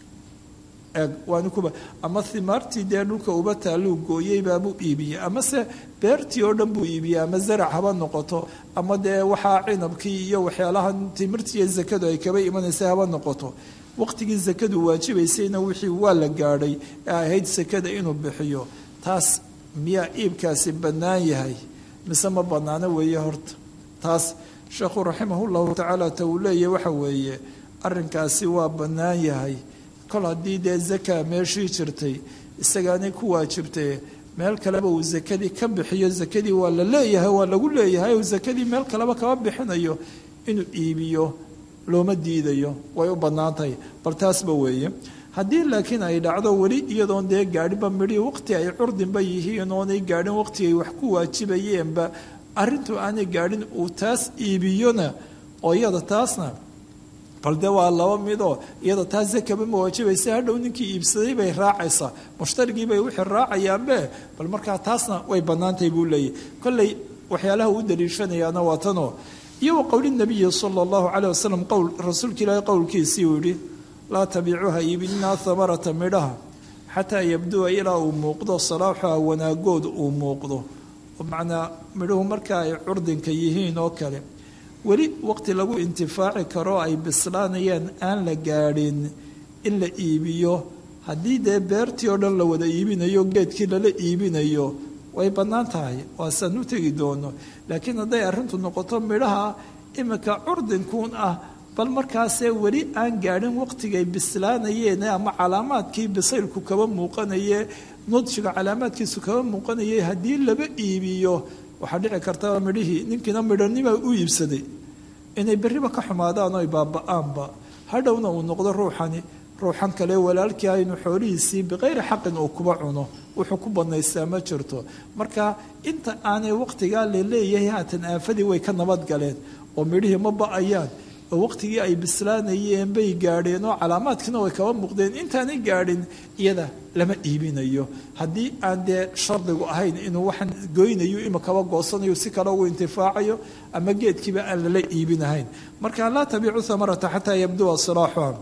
waani kuba ama himaartii dee dhulka uba taalluu gooyey baabuu iibiyey amase beertii oo dhan buu iibiyey ama zarac haba noqoto ama dee waxaa cinabkii iyo waxyaalaha timirtiiyo zakadu ay kaba imanaysa haba noqoto waqtigii sakadu waajibaysayna wixii waa la gaadhay ee ahayd sakada inuu bixiyo taas miyaa iibkaasi bannaan yahay mise ma bannaano weeye horta taas sheekhu raximahullahu tacaala ta uu leeyahy waxa weeye arrinkaasi waa bannaan yahay kol haddii dee zaka meeshii jirtay isagaanay ku waajibtay meel kaleba uu sakadii ka bixiyo sakadii waa la leeyahay waa lagu leeyahay uu sakadii meel kaleba kaba bixinayo inuu iibiyo looma diidayo way u bannaan tahay bal taasba weeye haddii laakiin ay dhacdo weli iyadoon dee gaadhinba midhii waqti ay curdinba yihiin oonay gaadhin waqtigay wax ku waajibayeenba arrintu aanay gaadhin uu taas iibiyona oo iyada taasna bal dee waa laba midoo iyada taas zakaba ma waajibaysa hadhow ninkii iibsaday bay raacaysaa mushtarigii bay wixii raacayaanbe bal markaa taasna way bannaantahay buu leeyahy kolley waxyaalaha uu daliishanayaana waa tanoo iyo wa qowli nabiyi sala allahu caleyh wasalam qowl rasuulka ilaahay qowlkiisii uu yidhi laa tabiicuha iibinaa hamarata midhaha xataa yabduwa ilaa uu muuqdo salaaxuha wanaagood uu muuqdo macnaa midhuhu marka ay curdinka yihiin oo kale weli waqti lagu intifaaci karo ay bislaanayaan aan la gaadhin in la iibiyo haddii dee beertii oo dhan la wada iibinayo geedkii lala iibinayo way bannaan tahay waasaan u tegi doono laakiin hadday arrintu noqoto midhaha iminka curdinkuun ah bal markaasee weli aan gaadhin waqtigay bislaanayeen ama calaamaadkii bisaylku kaba muuqanaye nudjiga calaamaadkiisu kaba muuqanayay haddii laba iibiyo waxaa dhici karta midhihii ninkiina midhanima u iibsaday inay berriba ka xumaadaan oy baaba-aanba hadhowna uu noqdo ruuxani ruuxan kale walaalkii ah inuu xoolihiisii biqayri xaqin uu kuba cuno wuxuu ku banaystaa ma jirto marka inta aanay waqtigaa laleeyahay haatan aafadii way ka nabad galeen oo midhihii ma ba-ayaan oo waqtigii ay bislaanayeen bay gaadheen oo calaamaadkiina way kaba muuqdeen intaanay gaadhin iyada lama iibinayo haddii aan dee shardigu ahayn inuu waxaan goynayo ima kaba goosanayo si kale ugu intifaacayo ama geedkiiba aan lala iibinahayn marka laa tabiicu hamarata xataa yabduwa silaaxuha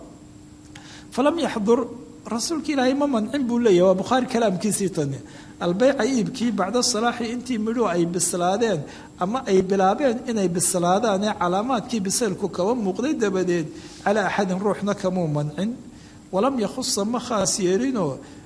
falam yaxdur rasuulka ilaahay ma mancin buu leeyahy waa bukhaari kalaamkiisii tani albeyca iibkii bacda salaaxi intii midhuhu ay bislaadeen ama ay bilaabeen inay bislaadaan ee calaamaadkii bisaylku kaba muuqday dabadeed calaa axadin ruuxna kamuu mancin walam yakhusa ma khaas yeelinoo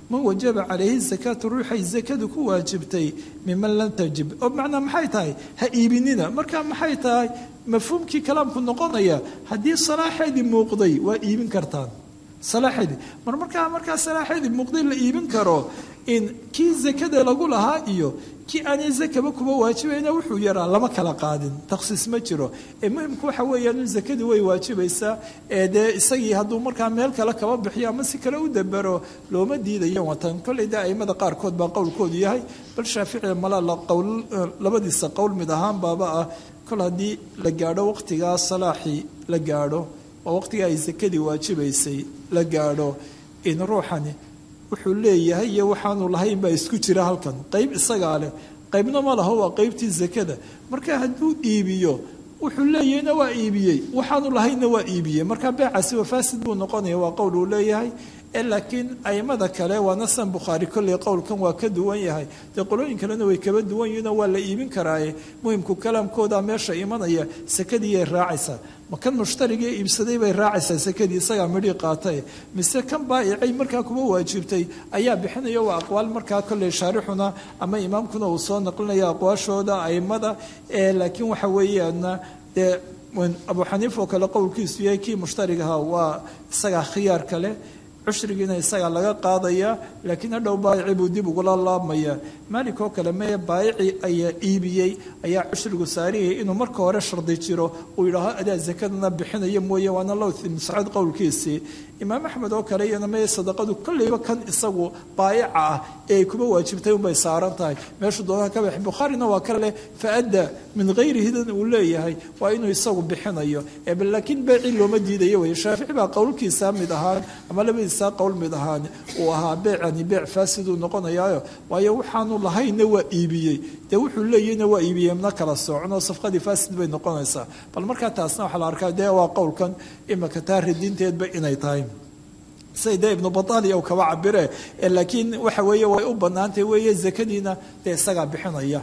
man wajaba calayhi zakaatu ruuxay zakadu ku waajibtay miman lam tajib oo macnaa maxay tahay ha iibinina marka maxay tahay mafhuumkii kalaamku noqonaya haddii salaaxeedii muuqday waa iibin kartaan salaaxeedii mar markaa markaa salaaxeedii muuqday la iibin karo in kii zakada lagu lahaa iyo kii aanay zakaba kuba waajibayna wuxuu yaraa lama kala qaadin takhsiis ma jiro ee muhimku waxa weeyaan in zakadii way waajibaysaa ee dee isagii hadduu markaa meel kale kaba bixiyo ama si kale u dabero looma diidayo watan kolley dee aimada qaarkood baa qowlkoodu yahay bal shaafici mala qowl labadiisa qowl mid ahaan baaba ah kol haddii la gaadho waqtigaa salaaxii la gaadho oo waqtigaa ay zakadii waajibaysay la gaadho in ruuxani wuxuu leeyahay iyo waxaanu lahayn baa isku jira halkan qayb isagaa leh qaybna ma laho waa qaybtii zakada marka hadduu iibiyo wuxuu leeyahayna waa iibiyey waxaanu lahaynna waa iibiyey marka beecaasi waa faasid buu noqonaya waa qowl uu leeyahay laakiin aimada kale waana san bukhaari kolley qowlkan waa ka duwan yahay dee qolooyin kalena way kaba duwan yihiinoo waa la iibin karaaye muhimku kalaamkooda meesha imanaya sakadiiyay raacaysaa ma kan mushtarigii iibsaday bay raacaysaa sakadii isagaa midhii qaatay mise kan baa'icay markaa kuma waajibtay ayaa bixinaya waa aqwaal markaa kolley shaarixuna ama imaamkuna uu soo naqlinaya aqwaashooda aimada laakiin waxa weeyaana dee abu xaniifa oo kale qowlkiisu yahay kii mushtarigaha waa isagaa khiyaar kale cushrigiina isagaa laga qaadaya laakiin hadhow baayici buu dib ugula laabmaya maalik oo kale mee baayici ayaa iibiyey ayaa cushrigu saariyay inuu marka hore shardi jiro uu yidhaaho adaa zakadana bixinaya mooye waana low muscad qowlkiisii imaam axmed oo kale iyana mee sadaqadu kolleyba kan isagu baayica ah ee ay kuma waajibtay unbay saaran tahay meeshuu doonaha ka bix bukhaarina waa ka leh faadda min hayrihidan uu leeyahay waa inuu isagu bixinayo laakiin beecii looma diidayo wey shaafici baa qowlkiisa mid ahaan ama labadiisa qowl mid ahaan uu ahaa beecani beec faasiduu noqonayaayo waayo waxaanu lahaynna waa iibiyey dee wuxuu leeyahna waa iibiyey mna kala soocno safqadii faasid bay noqonaysaa bal markaa taasna waxaa la arkaa dee waa qowlkan imaka taa radinteedba inay tahay say dee ibnu bataaliya uu kaba cabire laakiin waxa weeye way u banaantay weeye zakadiina dee isagaa bixinaya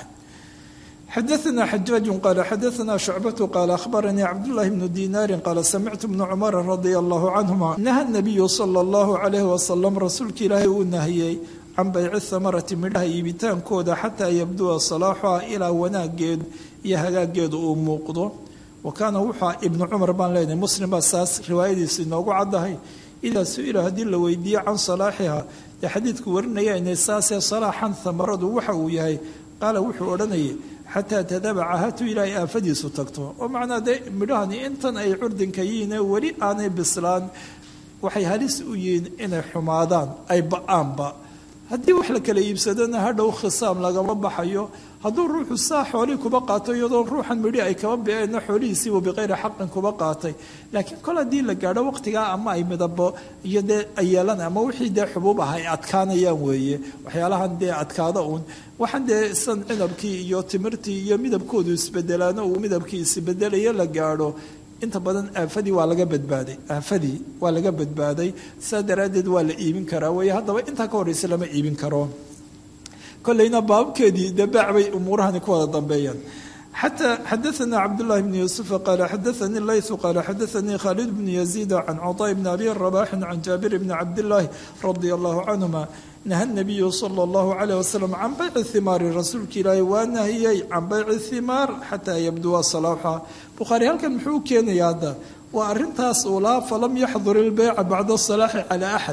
xadaثna xajaaج qal xadaثna شhucbaة qal akhbaranii cabdالlahi bnu dinaari qaala samictu bna cumara radia allahu canهuma naha الnabiyu salى اllahu عalayh wasalam rasuulka ilaahay uu nahiyey can bayci hamarati midhaha iibitaankooda xataa yabduwa salaaxuha ilaa wanaageedu iyo hagaageedu uu muuqdo wa kaana wuxua ibnu cumar baan leenahay muslim baa saas riwaayadiisu inoogu caddahay idaa su-ila haddii la weydiiye can salaaxiha dee xadiidku warinaya inay saasee salaaxan hamaradu waxa uu yahay qaala wuxuu odhanayay xataa tadabaca hatu ilaahay aafadiisu tagto oo macnaa dee midhahani intan ay curdinka yihiine weli aanay bislaan waxay halis u yihiin inay xumaadaan ay ba-aanba haddii wax la kala iibsadona hadhow khisaam lagama baxayo hadduu ruuxu saa xoolihii kuba qaato iyadoo ruuxan midhi ay kaba biceenna xoolihiisiibu biqayri xaqin kuba qaatay laakiin kol haddii la gaadho waqtigaa ama ay midabo iyo dee ay yeelan ama wixii dee xubuub ah ay adkaanayaan weeye waxyaalahan dee adkaada uun waxaan dee san cinabkii iyo timirtii iyo midabkoodu isbedelaano uu midabkii isbedelayo la gaadho inta badan aafadii waa laga badbaaday aafadii waa laga badbaaday saa daraaddeed waa la iibin karaa weeye haddaba intaa ka horreysa lama iibin karo kolleyna baabkeedii dee baac bay umuurahani ku wada dambeeyaan xataa xadaثana cabdullahi bni yuusufa qaala xadaثanii laythu qaala xadaثanii khaalid bni yaziida can caطaa bni abi rabaxin can jaabir bni cabdillaahi radia allahu canhuma naha nabiyu sala allahu calayh wasalam can bayci himaari rasuulka ilaahay waa nahiyey can bayci himaar xataa yabduwa salaaxa bukhaari halkan muxuu u keenaya hadda waa arrintaas uu lahaa falam yaxdur ilbeyca bacda salaaxi calaa axad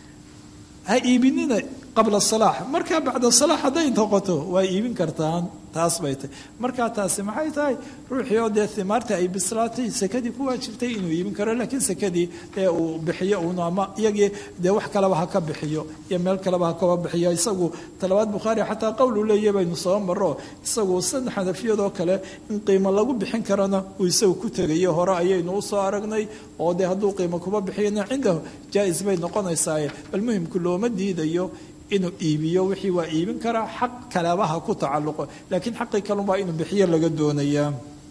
ha iibinina qabla salaax markaa bacda salaax hadday noqoto waa iibin kartaan taas bay tahy markaa taasi maxay tahay ruuxii oo dee himaarta ay bislaatay sakadii ku waajibtay inuu iibin karo laakiin sakadii dee uu bixiyo uun ama iyagii dee wax kaleba ha ka bixiyo iyo meel kaleba ha kaba bixiyo isagu talabaad bukhaari xataa qowl uu leeyahy baynu soo maro isagu san xanafiyadoo kale in qiimo lagu bixin karana uu isagu ku tegayo hore ayaynu usoo aragnay oo dee hadduu qiimo kuba bixiyana cindahu jaa-is bay noqonaysaaye bal muhimku looma diidayo inuu iibiyo wixii waa iibin karaa xaq kalebaha ku tacalluqo laakiin xaqii kalunbaa inuu bixiyo laga doonayaa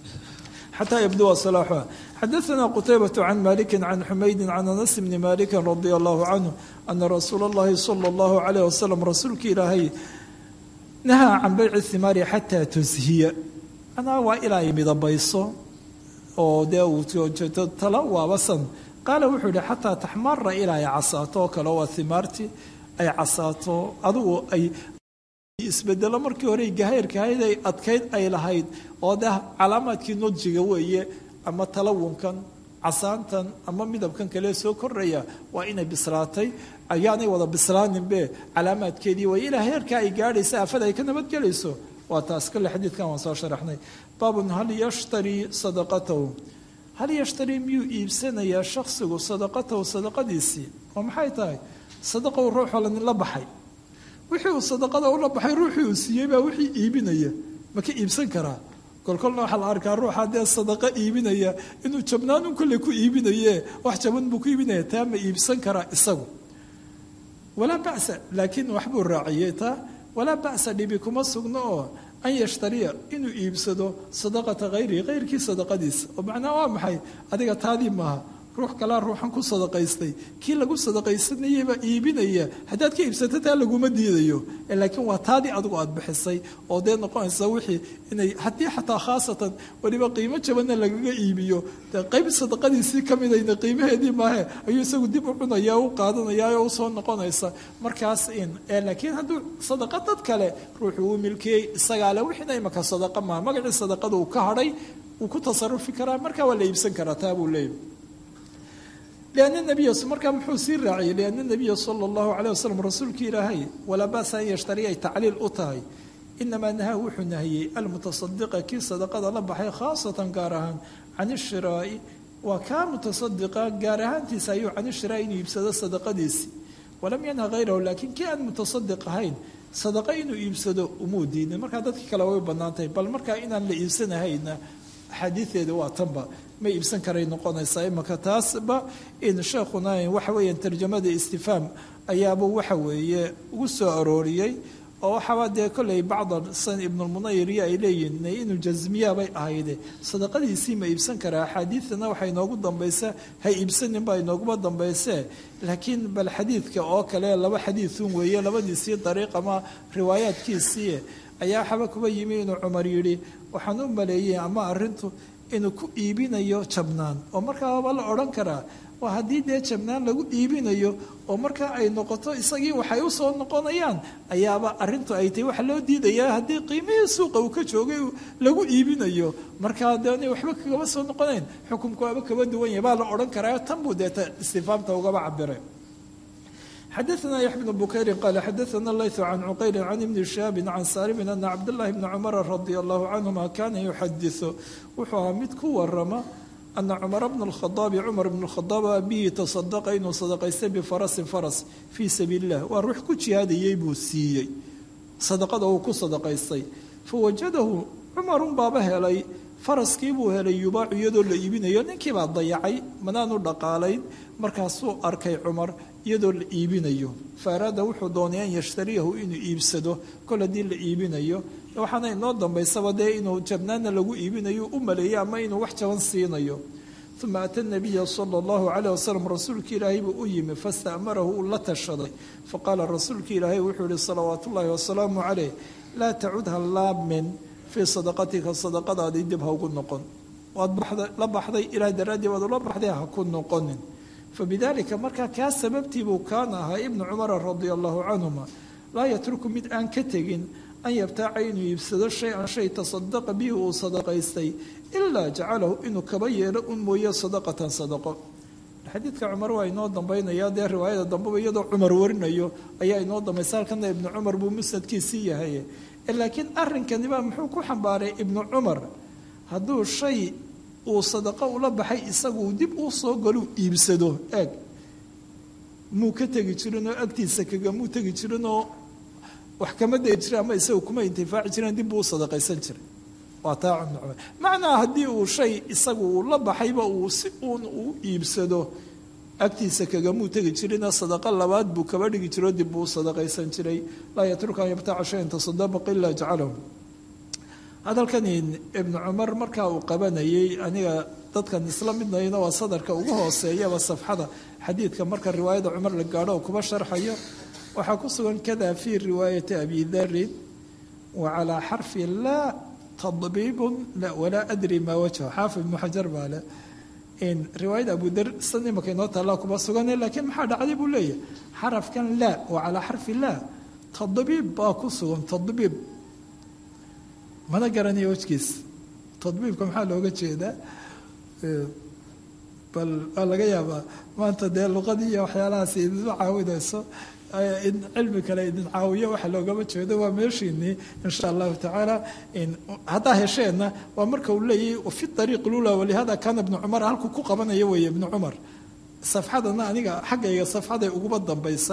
xataa yabduwa salaaxuha xadaثna qutaybة can maliki can xumaydi can anas bni maliki radia allahu canhu ana rasuula اllahi salى اllahu عalayh wasalam rasuulka ilaahay nahaa can bayci himaari xataa tushiya anaa waa ilaa ay midabayso oo dee uu tala waabasan qaala wuxuu yihi xataa taxmara ilaa ay casaato oo kale waa himaartii ay casaato adigu ay isbedelo markii hore gahayrkahayd ay adkayd ay lahayd oo de calaamaadkii nodjiga weeye ama talawunkan casaantan ama midabkan kale soo koraya waa inay bislaatay ayaanay wada bislaaninbe calaamaadkeedii way ilaa heerka ay gaadhaysa aafada ay ka nabadgelayso waa taas kale xadiidkan waan soo sharaxnay baabun hal yashtarii sadaqatahu hal yashtarii miyuu iibsanayaa shaksigu sadaqatahu sadaqadiisii oo maxay tahay sadaqa uu ruuxoo la baxay wixii uu sadaqada ula baxay ruuxii uu siiyey baa wixii iibinaya ma ka iibsan karaa kolkolna waxaa la arkaa ruuxa dee sadaqa iibinaya inuu jabnaanun kolley ku iibinaye wax jaban buu ku iibinaya taa ma iibsan karaa isagu walaa ba'sa laakiin waxbuu raaciyey taa walaa ba'sa dhibi kuma sugno oo an yashtariya inuu iibsado sadaqata hayrihi hayrkii sadaqadiisa oo macnaha waa maxay adiga taadii maaha ruux kalaa ruuxan ku sadaqaystay kii lagu sadaqaysanayebaa iibinaya haddaad ka iibsato taa laguma diidayo laakiin waa taadii adigu aad bixisay oo dee noqonaysa wixii inay haddii xataa khaasatan weliba qiimo jabanna lagaga iibiyo dee qayb sadaqadiisii ka midayna qiimaheedii maahe ayuu isagu dib u cunaya u qaadanaya oo usoo noqonaysa markaas in laakiin hadduu sadaqa dad kale ruuxuu uu milkiyey isagaa le wixiina imaka sadaqa maaha magacii sadaqada uu ka hadhay wuu ku tasarufi karaa markaa waa la iibsan karaa taa buu leeyahy لأن النبي markaa muxuu sii raaciyay لأن النبiya slى الlaه عليه وsلم rasuulki ilaahay walaa ba'sa an yashtari ay tacliil u tahay inamaa nahaa wuxuu nahiyey almuتصadiqa kii sadaqada la baxay khaasatan gaar ahaan can الshiraa'i waa kaa muتصadiqa gaar ahaantiisa ayuu can الshiraa'i inuu iibsado sadaqadiisii walam yanha hayrahu laakiin kii aan muتصadiq ahayn sadaqa inuu iibsado umuu diidin markaa dadkii kale way banaantahay bal markaa inaan la iibsanahayna axaadiideeda waa tanba ma iibsan karay noqonaysaa imaka taasba in sheekhuna waxa weeyaan tarjamada istifhaam ayaaba waxa weeye ugu soo arooriyey oo waxaaba dee kolley bacda san ibnulmunayiriya ay leeyihin inuu jasmiya bay ahayde sadaqadiisii ma iibsan karaa axaadiidana waxaa inoogu dambaysa ha iibsanin baa inooguma dambayse laakiin bal xadiidka oo kale laba xadiidun weeye labadiisii dariiq ama riwaayaadkiisii ayaa waxaba kuba yimi inuu cumar yidhi waxaan u maleeyey ama arintu inuu ku iibinayo jabnaan oo markaaba la odhan karaa waa haddii dee jabnaan lagu iibinayo oo markaa ay noqoto isagii waxay usoo noqonayaan ayaaba arintu ay tahay waxa loo diidayaa haddii qiimihii suuqa uu ka joogay lagu iibinayo markaa dee waxba kagaba soo noqonayn xukumku waaba kaba duwan yahay baa la odhan karaa tan buu deeta istifaamta ugaba cabiray xadaثna yaxya bn bukayri qala xadaثna layثu can cuqayri can ibni shihaabi can saalimin ana cabdاllahi bni cumara radi allahu canhuma kana yuxadiثu wuxuu ahaa mid ku warama ana cumara bna اlkhadaabi cumar bn اlkhadaab bihi tasadaqa inuu sadaqaystay bifarasin faras fii sabiili اllah waa ruux ku jihaadayey buu siiyey sadaqada uu ku sadaqaystay fawajadahu cumarun baaba helay faraskii buu helay yubaacu iyadoo la iibinayo ninkii baa dayacay manaanu dhaqaalayn markaasuu arkay cumar iyadoo la iibinayo faaraada wuxuu doonay an yashtariyahu inuu iibsado kol haddii la iibinayo waxaana inoo dambaysaba dee inuu jabnaana lagu iibinayo u maleeyo ama inuu wax jaban siinayo uma ata nabiya sala allahu calayh wasalam rasuulkii ilaahay buu u yimi fastamarahu uu la tashaday faqaala rasuulkii ilaahay wuxuu yihi salawaat ullaahi wasalaamu caleyh laa tacud ha laamin fii sadaqatika sadaqadaadii dib ha ugu noqon waad la baxday ilaah daraaddii waad ula baxday ha ku noqonin fabidalika markaa kaa sababtiibuu kaana ahaa ibnu cumara radia allahu canhuma laa yatruku mid aan ka tegin an yabtaaca inuu iibsado shay-an shay tasadaqa bihi uu sadaqaystay ilaa jacalahu inuu kaba yeelo un mooye sadaqatan sadaqo xadiidka cumar waa inoo dambaynaya dee riwaayada dambeba iyadoo cumar warinayo ayaa inoo dambaysa halkana ibnu cumar buu musnadkiisii yahay laakiin arrinkani baa muxuu ku xambaaray ibnu cumar hadduu shay uu sadaqo ula baxay isagu dib uu soo galuu iibsado eeg muu ka tegi jirinoo agtiisa kagamuu tegi jirinoo wax kama degi jira ama isagu kuma intifaaci jireen dib buu u sadaqaysan jiray waa taa ibnu cumar macnaa haddii uu shay isagu uu la baxayba uu si uun uu iibsado agtiisa kagamuu tegi jirina sadaqa labaad buu kaba dhigi jiro dib buu u sadaqaysan jiray laa yatruku an yabtaca shayan tasadaq ilaa jacalahu hadalkani ibnu cumar markaa uu qabanayay aniga dadkan isla midnayna waa sadarka ugu hooseeyaba safxada xadiidka marka riwaayada cumar la gaadho oo kuba sharxayo waxaa ku sugan kada fii riwaayati abi darin wa calaa xarfi laa tadbiibun walaa adri maa wajha xaafid ibnu xajar baa le riwaayada abudar san imaka inoo taallaa kuma sugane laakiin maxaa dhacday buu leeyahay xarafkan laa waa calaa xarfi laa tadbiib baa ku sugan tadbiib mana garanayo wejgiis tadbiibka maxaa looga jeedaa bal waa laga yaabaa maanta dee luqadii iyo waxyaalahaas idinma caawinayso in cilmi kale idin caawiyo waxa loogama jeedo waa meeshiinii insha allahu tacaala haddaa hesheenna waa marka uu leeyahy fi ariiq lula walihada kaana ibnu cumar halkuu ku qabanayo weeye ibnu cumar safxadana aniga xaggayga safxaday uguba dambaysa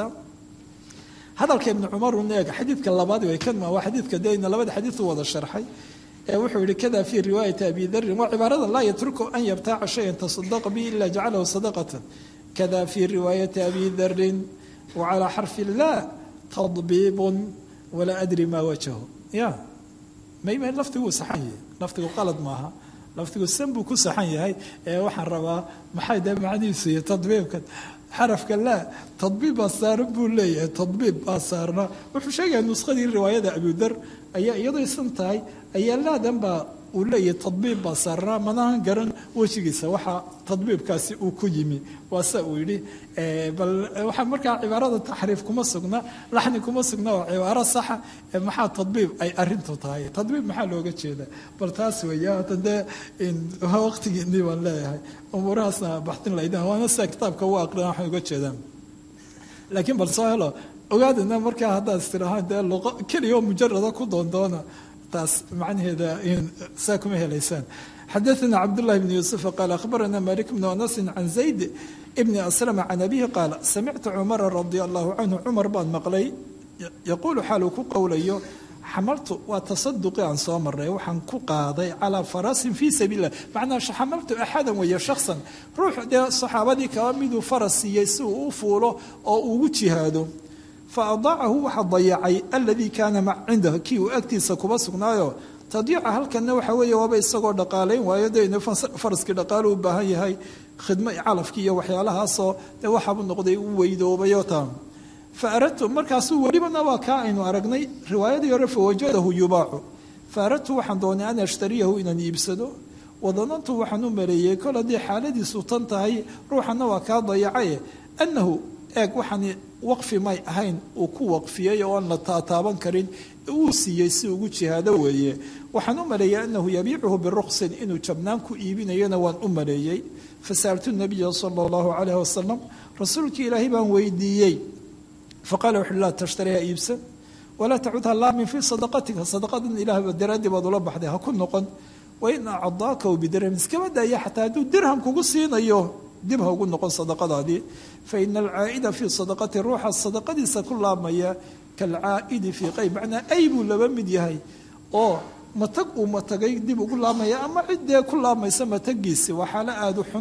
hadalka ibnu cumar un eeg xadiidka labaad way kan waa xadiidka dena labada xadiid u wada sharxay wuxuu yihi kada fi riwaayati abi darin waa cibaarada laa yatruku an yabtaaca shayan tasadaqa bi ila jacalahu sadaqatan kada fi riwaayati abi darin wacalaa xarfi laa tadbiibun walaa adri maa wajahu ya mayma laftiguu saxan yahay laftigu qalad maaha laftigu san buu ku saxan yahay ee waxaan rabaa maxay dee macnihiisu iyo tadbiibkan xarafka laa tadbiib baa saaran buu leeyahay tadbiib baa saarna wuxuu sheegaya nuskadii riwaayada abudar ayaa iyadoo isan tahay ayaa laadan baa uu leeyahay tadbiib baa saarnaa manahan garan wejigiisa waxaa tadbiibkaasi uu ku yimi waa sa uu yidhi bal waxaa markaa cibaarada taxriif kuma sugna laxni kuma sugna waa cibaaro saxa maxaa tadbiib ay arintu tahay tadbiib maxaa looga jeedaa bal taas weeye hata dee waqtigiinii baan leeyahay umuurahaasna baxtin laydin waana sida kitaabka u aqrina waxay uga jeedaan laakiin bal soo helo ogaadana markaa haddaad istirahaan dee luqo keliya oo mujarada ku doondoona taas macnaheeda saa kuma helaysaan xadaثna cabdالlahi bn yuسufa qaal akhbarana malik bn anas can zayd bni aslm can abihi qaal samictu cumara radi allahu canhu cumar baan maqlay yaquulu xaaluu ku qowlayo xamaltu waa tasaduqii aan soo maray waxaan ku qaaday calaa farasin fii sabiil lah macnaa xamaltu axadan weeye shaksan ruux dee saxaabadii kaba miduu faras siiyey si uu u fuulo oo ugu jihaado faadaacahu waxaa dayacay aladii kaana cindah kii uu agtiisa kuba sugnaayo tadiica halkanna waxa weeye waaba isagoo dhaqaalayn waayo de faraskii dhaqaalo u baahan yahay khidmo calafkii iyo waxyaalahaasoo dee waxaabuu noqday u weydoobayo taa fa aradtu markaasuu welibana waa kaa aynu aragnay riwaayadii hore fawajadahu yubaacu fa aradtu waxaan doonay an ashtariyahu inaan iibsado wadanantu waxaan u maleeyey kol haddii xaaladiisu tan tahay ruuxana waa kaa dayacaye annahu eeg waxaan waqfi may ahayn uu ku waqfiyey oo aan la taataaban karin uu siiyey si ugu jihaado weeye waxaan u maleeyey anahu yabiicuhu biruqsin inuu jabnaan ku iibinayona waan u maleeyey fasaaltu nabiya sala allahu calayh wasalam rasuulkii ilaahay baan weydiiyey faqala wuxu laa tashtariha iibsan walaa tacudha laamin fii sadaqatika sadaqadan ilaahba daraaddii baad ula baxday ha ku noqon wain acdaakahu bidirham iskaba daaya xataa hadduu dirham kugu siinayo dib ha ugu noqon sadaqadaadii faina alcaa'ida fii sadaqati ruuxa sadaqadiisa ku laabmaya kalcaa'idi fii qayb macnaa ay buu laba mid yahay oo matag uu matagay dib ugu laabmaya ama ciddee ku laabmaysa matagiisi waa xaalo aada u xun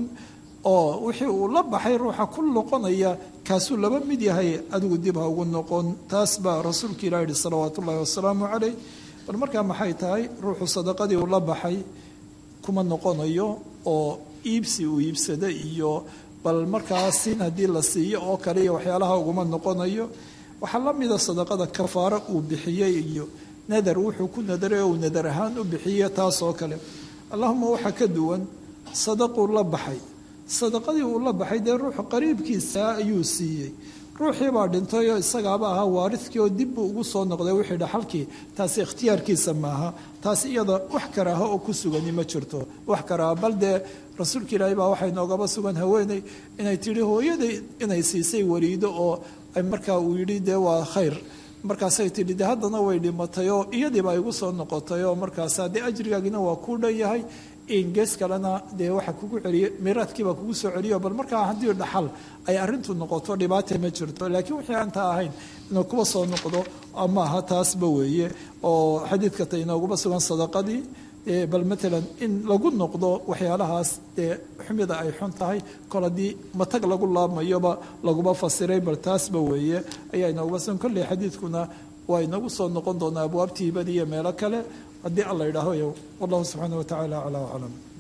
oo wixii uu la baxay ruuxa ku noqonaya kaasuu laba mid yahay adigu dib ha ugu noqon taas baa rasuulka ilah yihi salawaatu ullahi wasalaamu calayh bal markaa maxay tahay ruuxu sadaqadii uu la baxay kuma noqonayo oo iibsi uu iibsada iyo bal markaa siin haddii la siiyo oo kale iyo waxyaalaha uguma noqonayo waxaa la mida sadaqada kafaaro uu bixiyey iyo nadar wuxuu ku nadaray oo uu nadar ahaan u bixiye taas oo kale allahuma waxaa ka duwan sadaquu la baxay sadaqadii uu la baxay dee ruuxu qariibkiisa ayuu siiyey ruuxii baa dhintay oo isagaaba ahaa waaridkii oo dib buu ugu soo noqday wixii dhaxalkii taasi ikhtiyaarkiisa maaha taasi iyada wax karaaho oo ku sugani ma jirto wax karaaho bal dee rasuulka ilaahay baa waxay noogaba sugan haweeney inay tidhi hooyaday inay siisay wariido oo markaa uu yidhi dee waa khayr markaasay tidhi de haddana way dhimatay oo iyadiiba igu soo noqotay oo markaasa dee ajrigaagina waa kuu dhan yahay in gees kalena dee waxa kugu celiye miraadkiibaa kugu soo celiyo bal markaa haddii dhaxal ay arintu noqoto dhibaata ma jirto laakiin wixii aan taa ahayn inuu kuba soo noqdo ama aha taasba weeye oo xadiidka ta inooguma sugan sadaqadii bal matalan in lagu noqdo waxyaalahaas dee xumida ay xun tahay kol haddii matag lagu laabmayoba laguma fasiray bal taasba weeye ayaa inooguma sugan kolley xadiidkuna waa inagu soo noqon doonaa abwaabtiibadi iyo meelo kale haddii alla yidhaaho wallahu subxaana wa tacaala aclaa aclam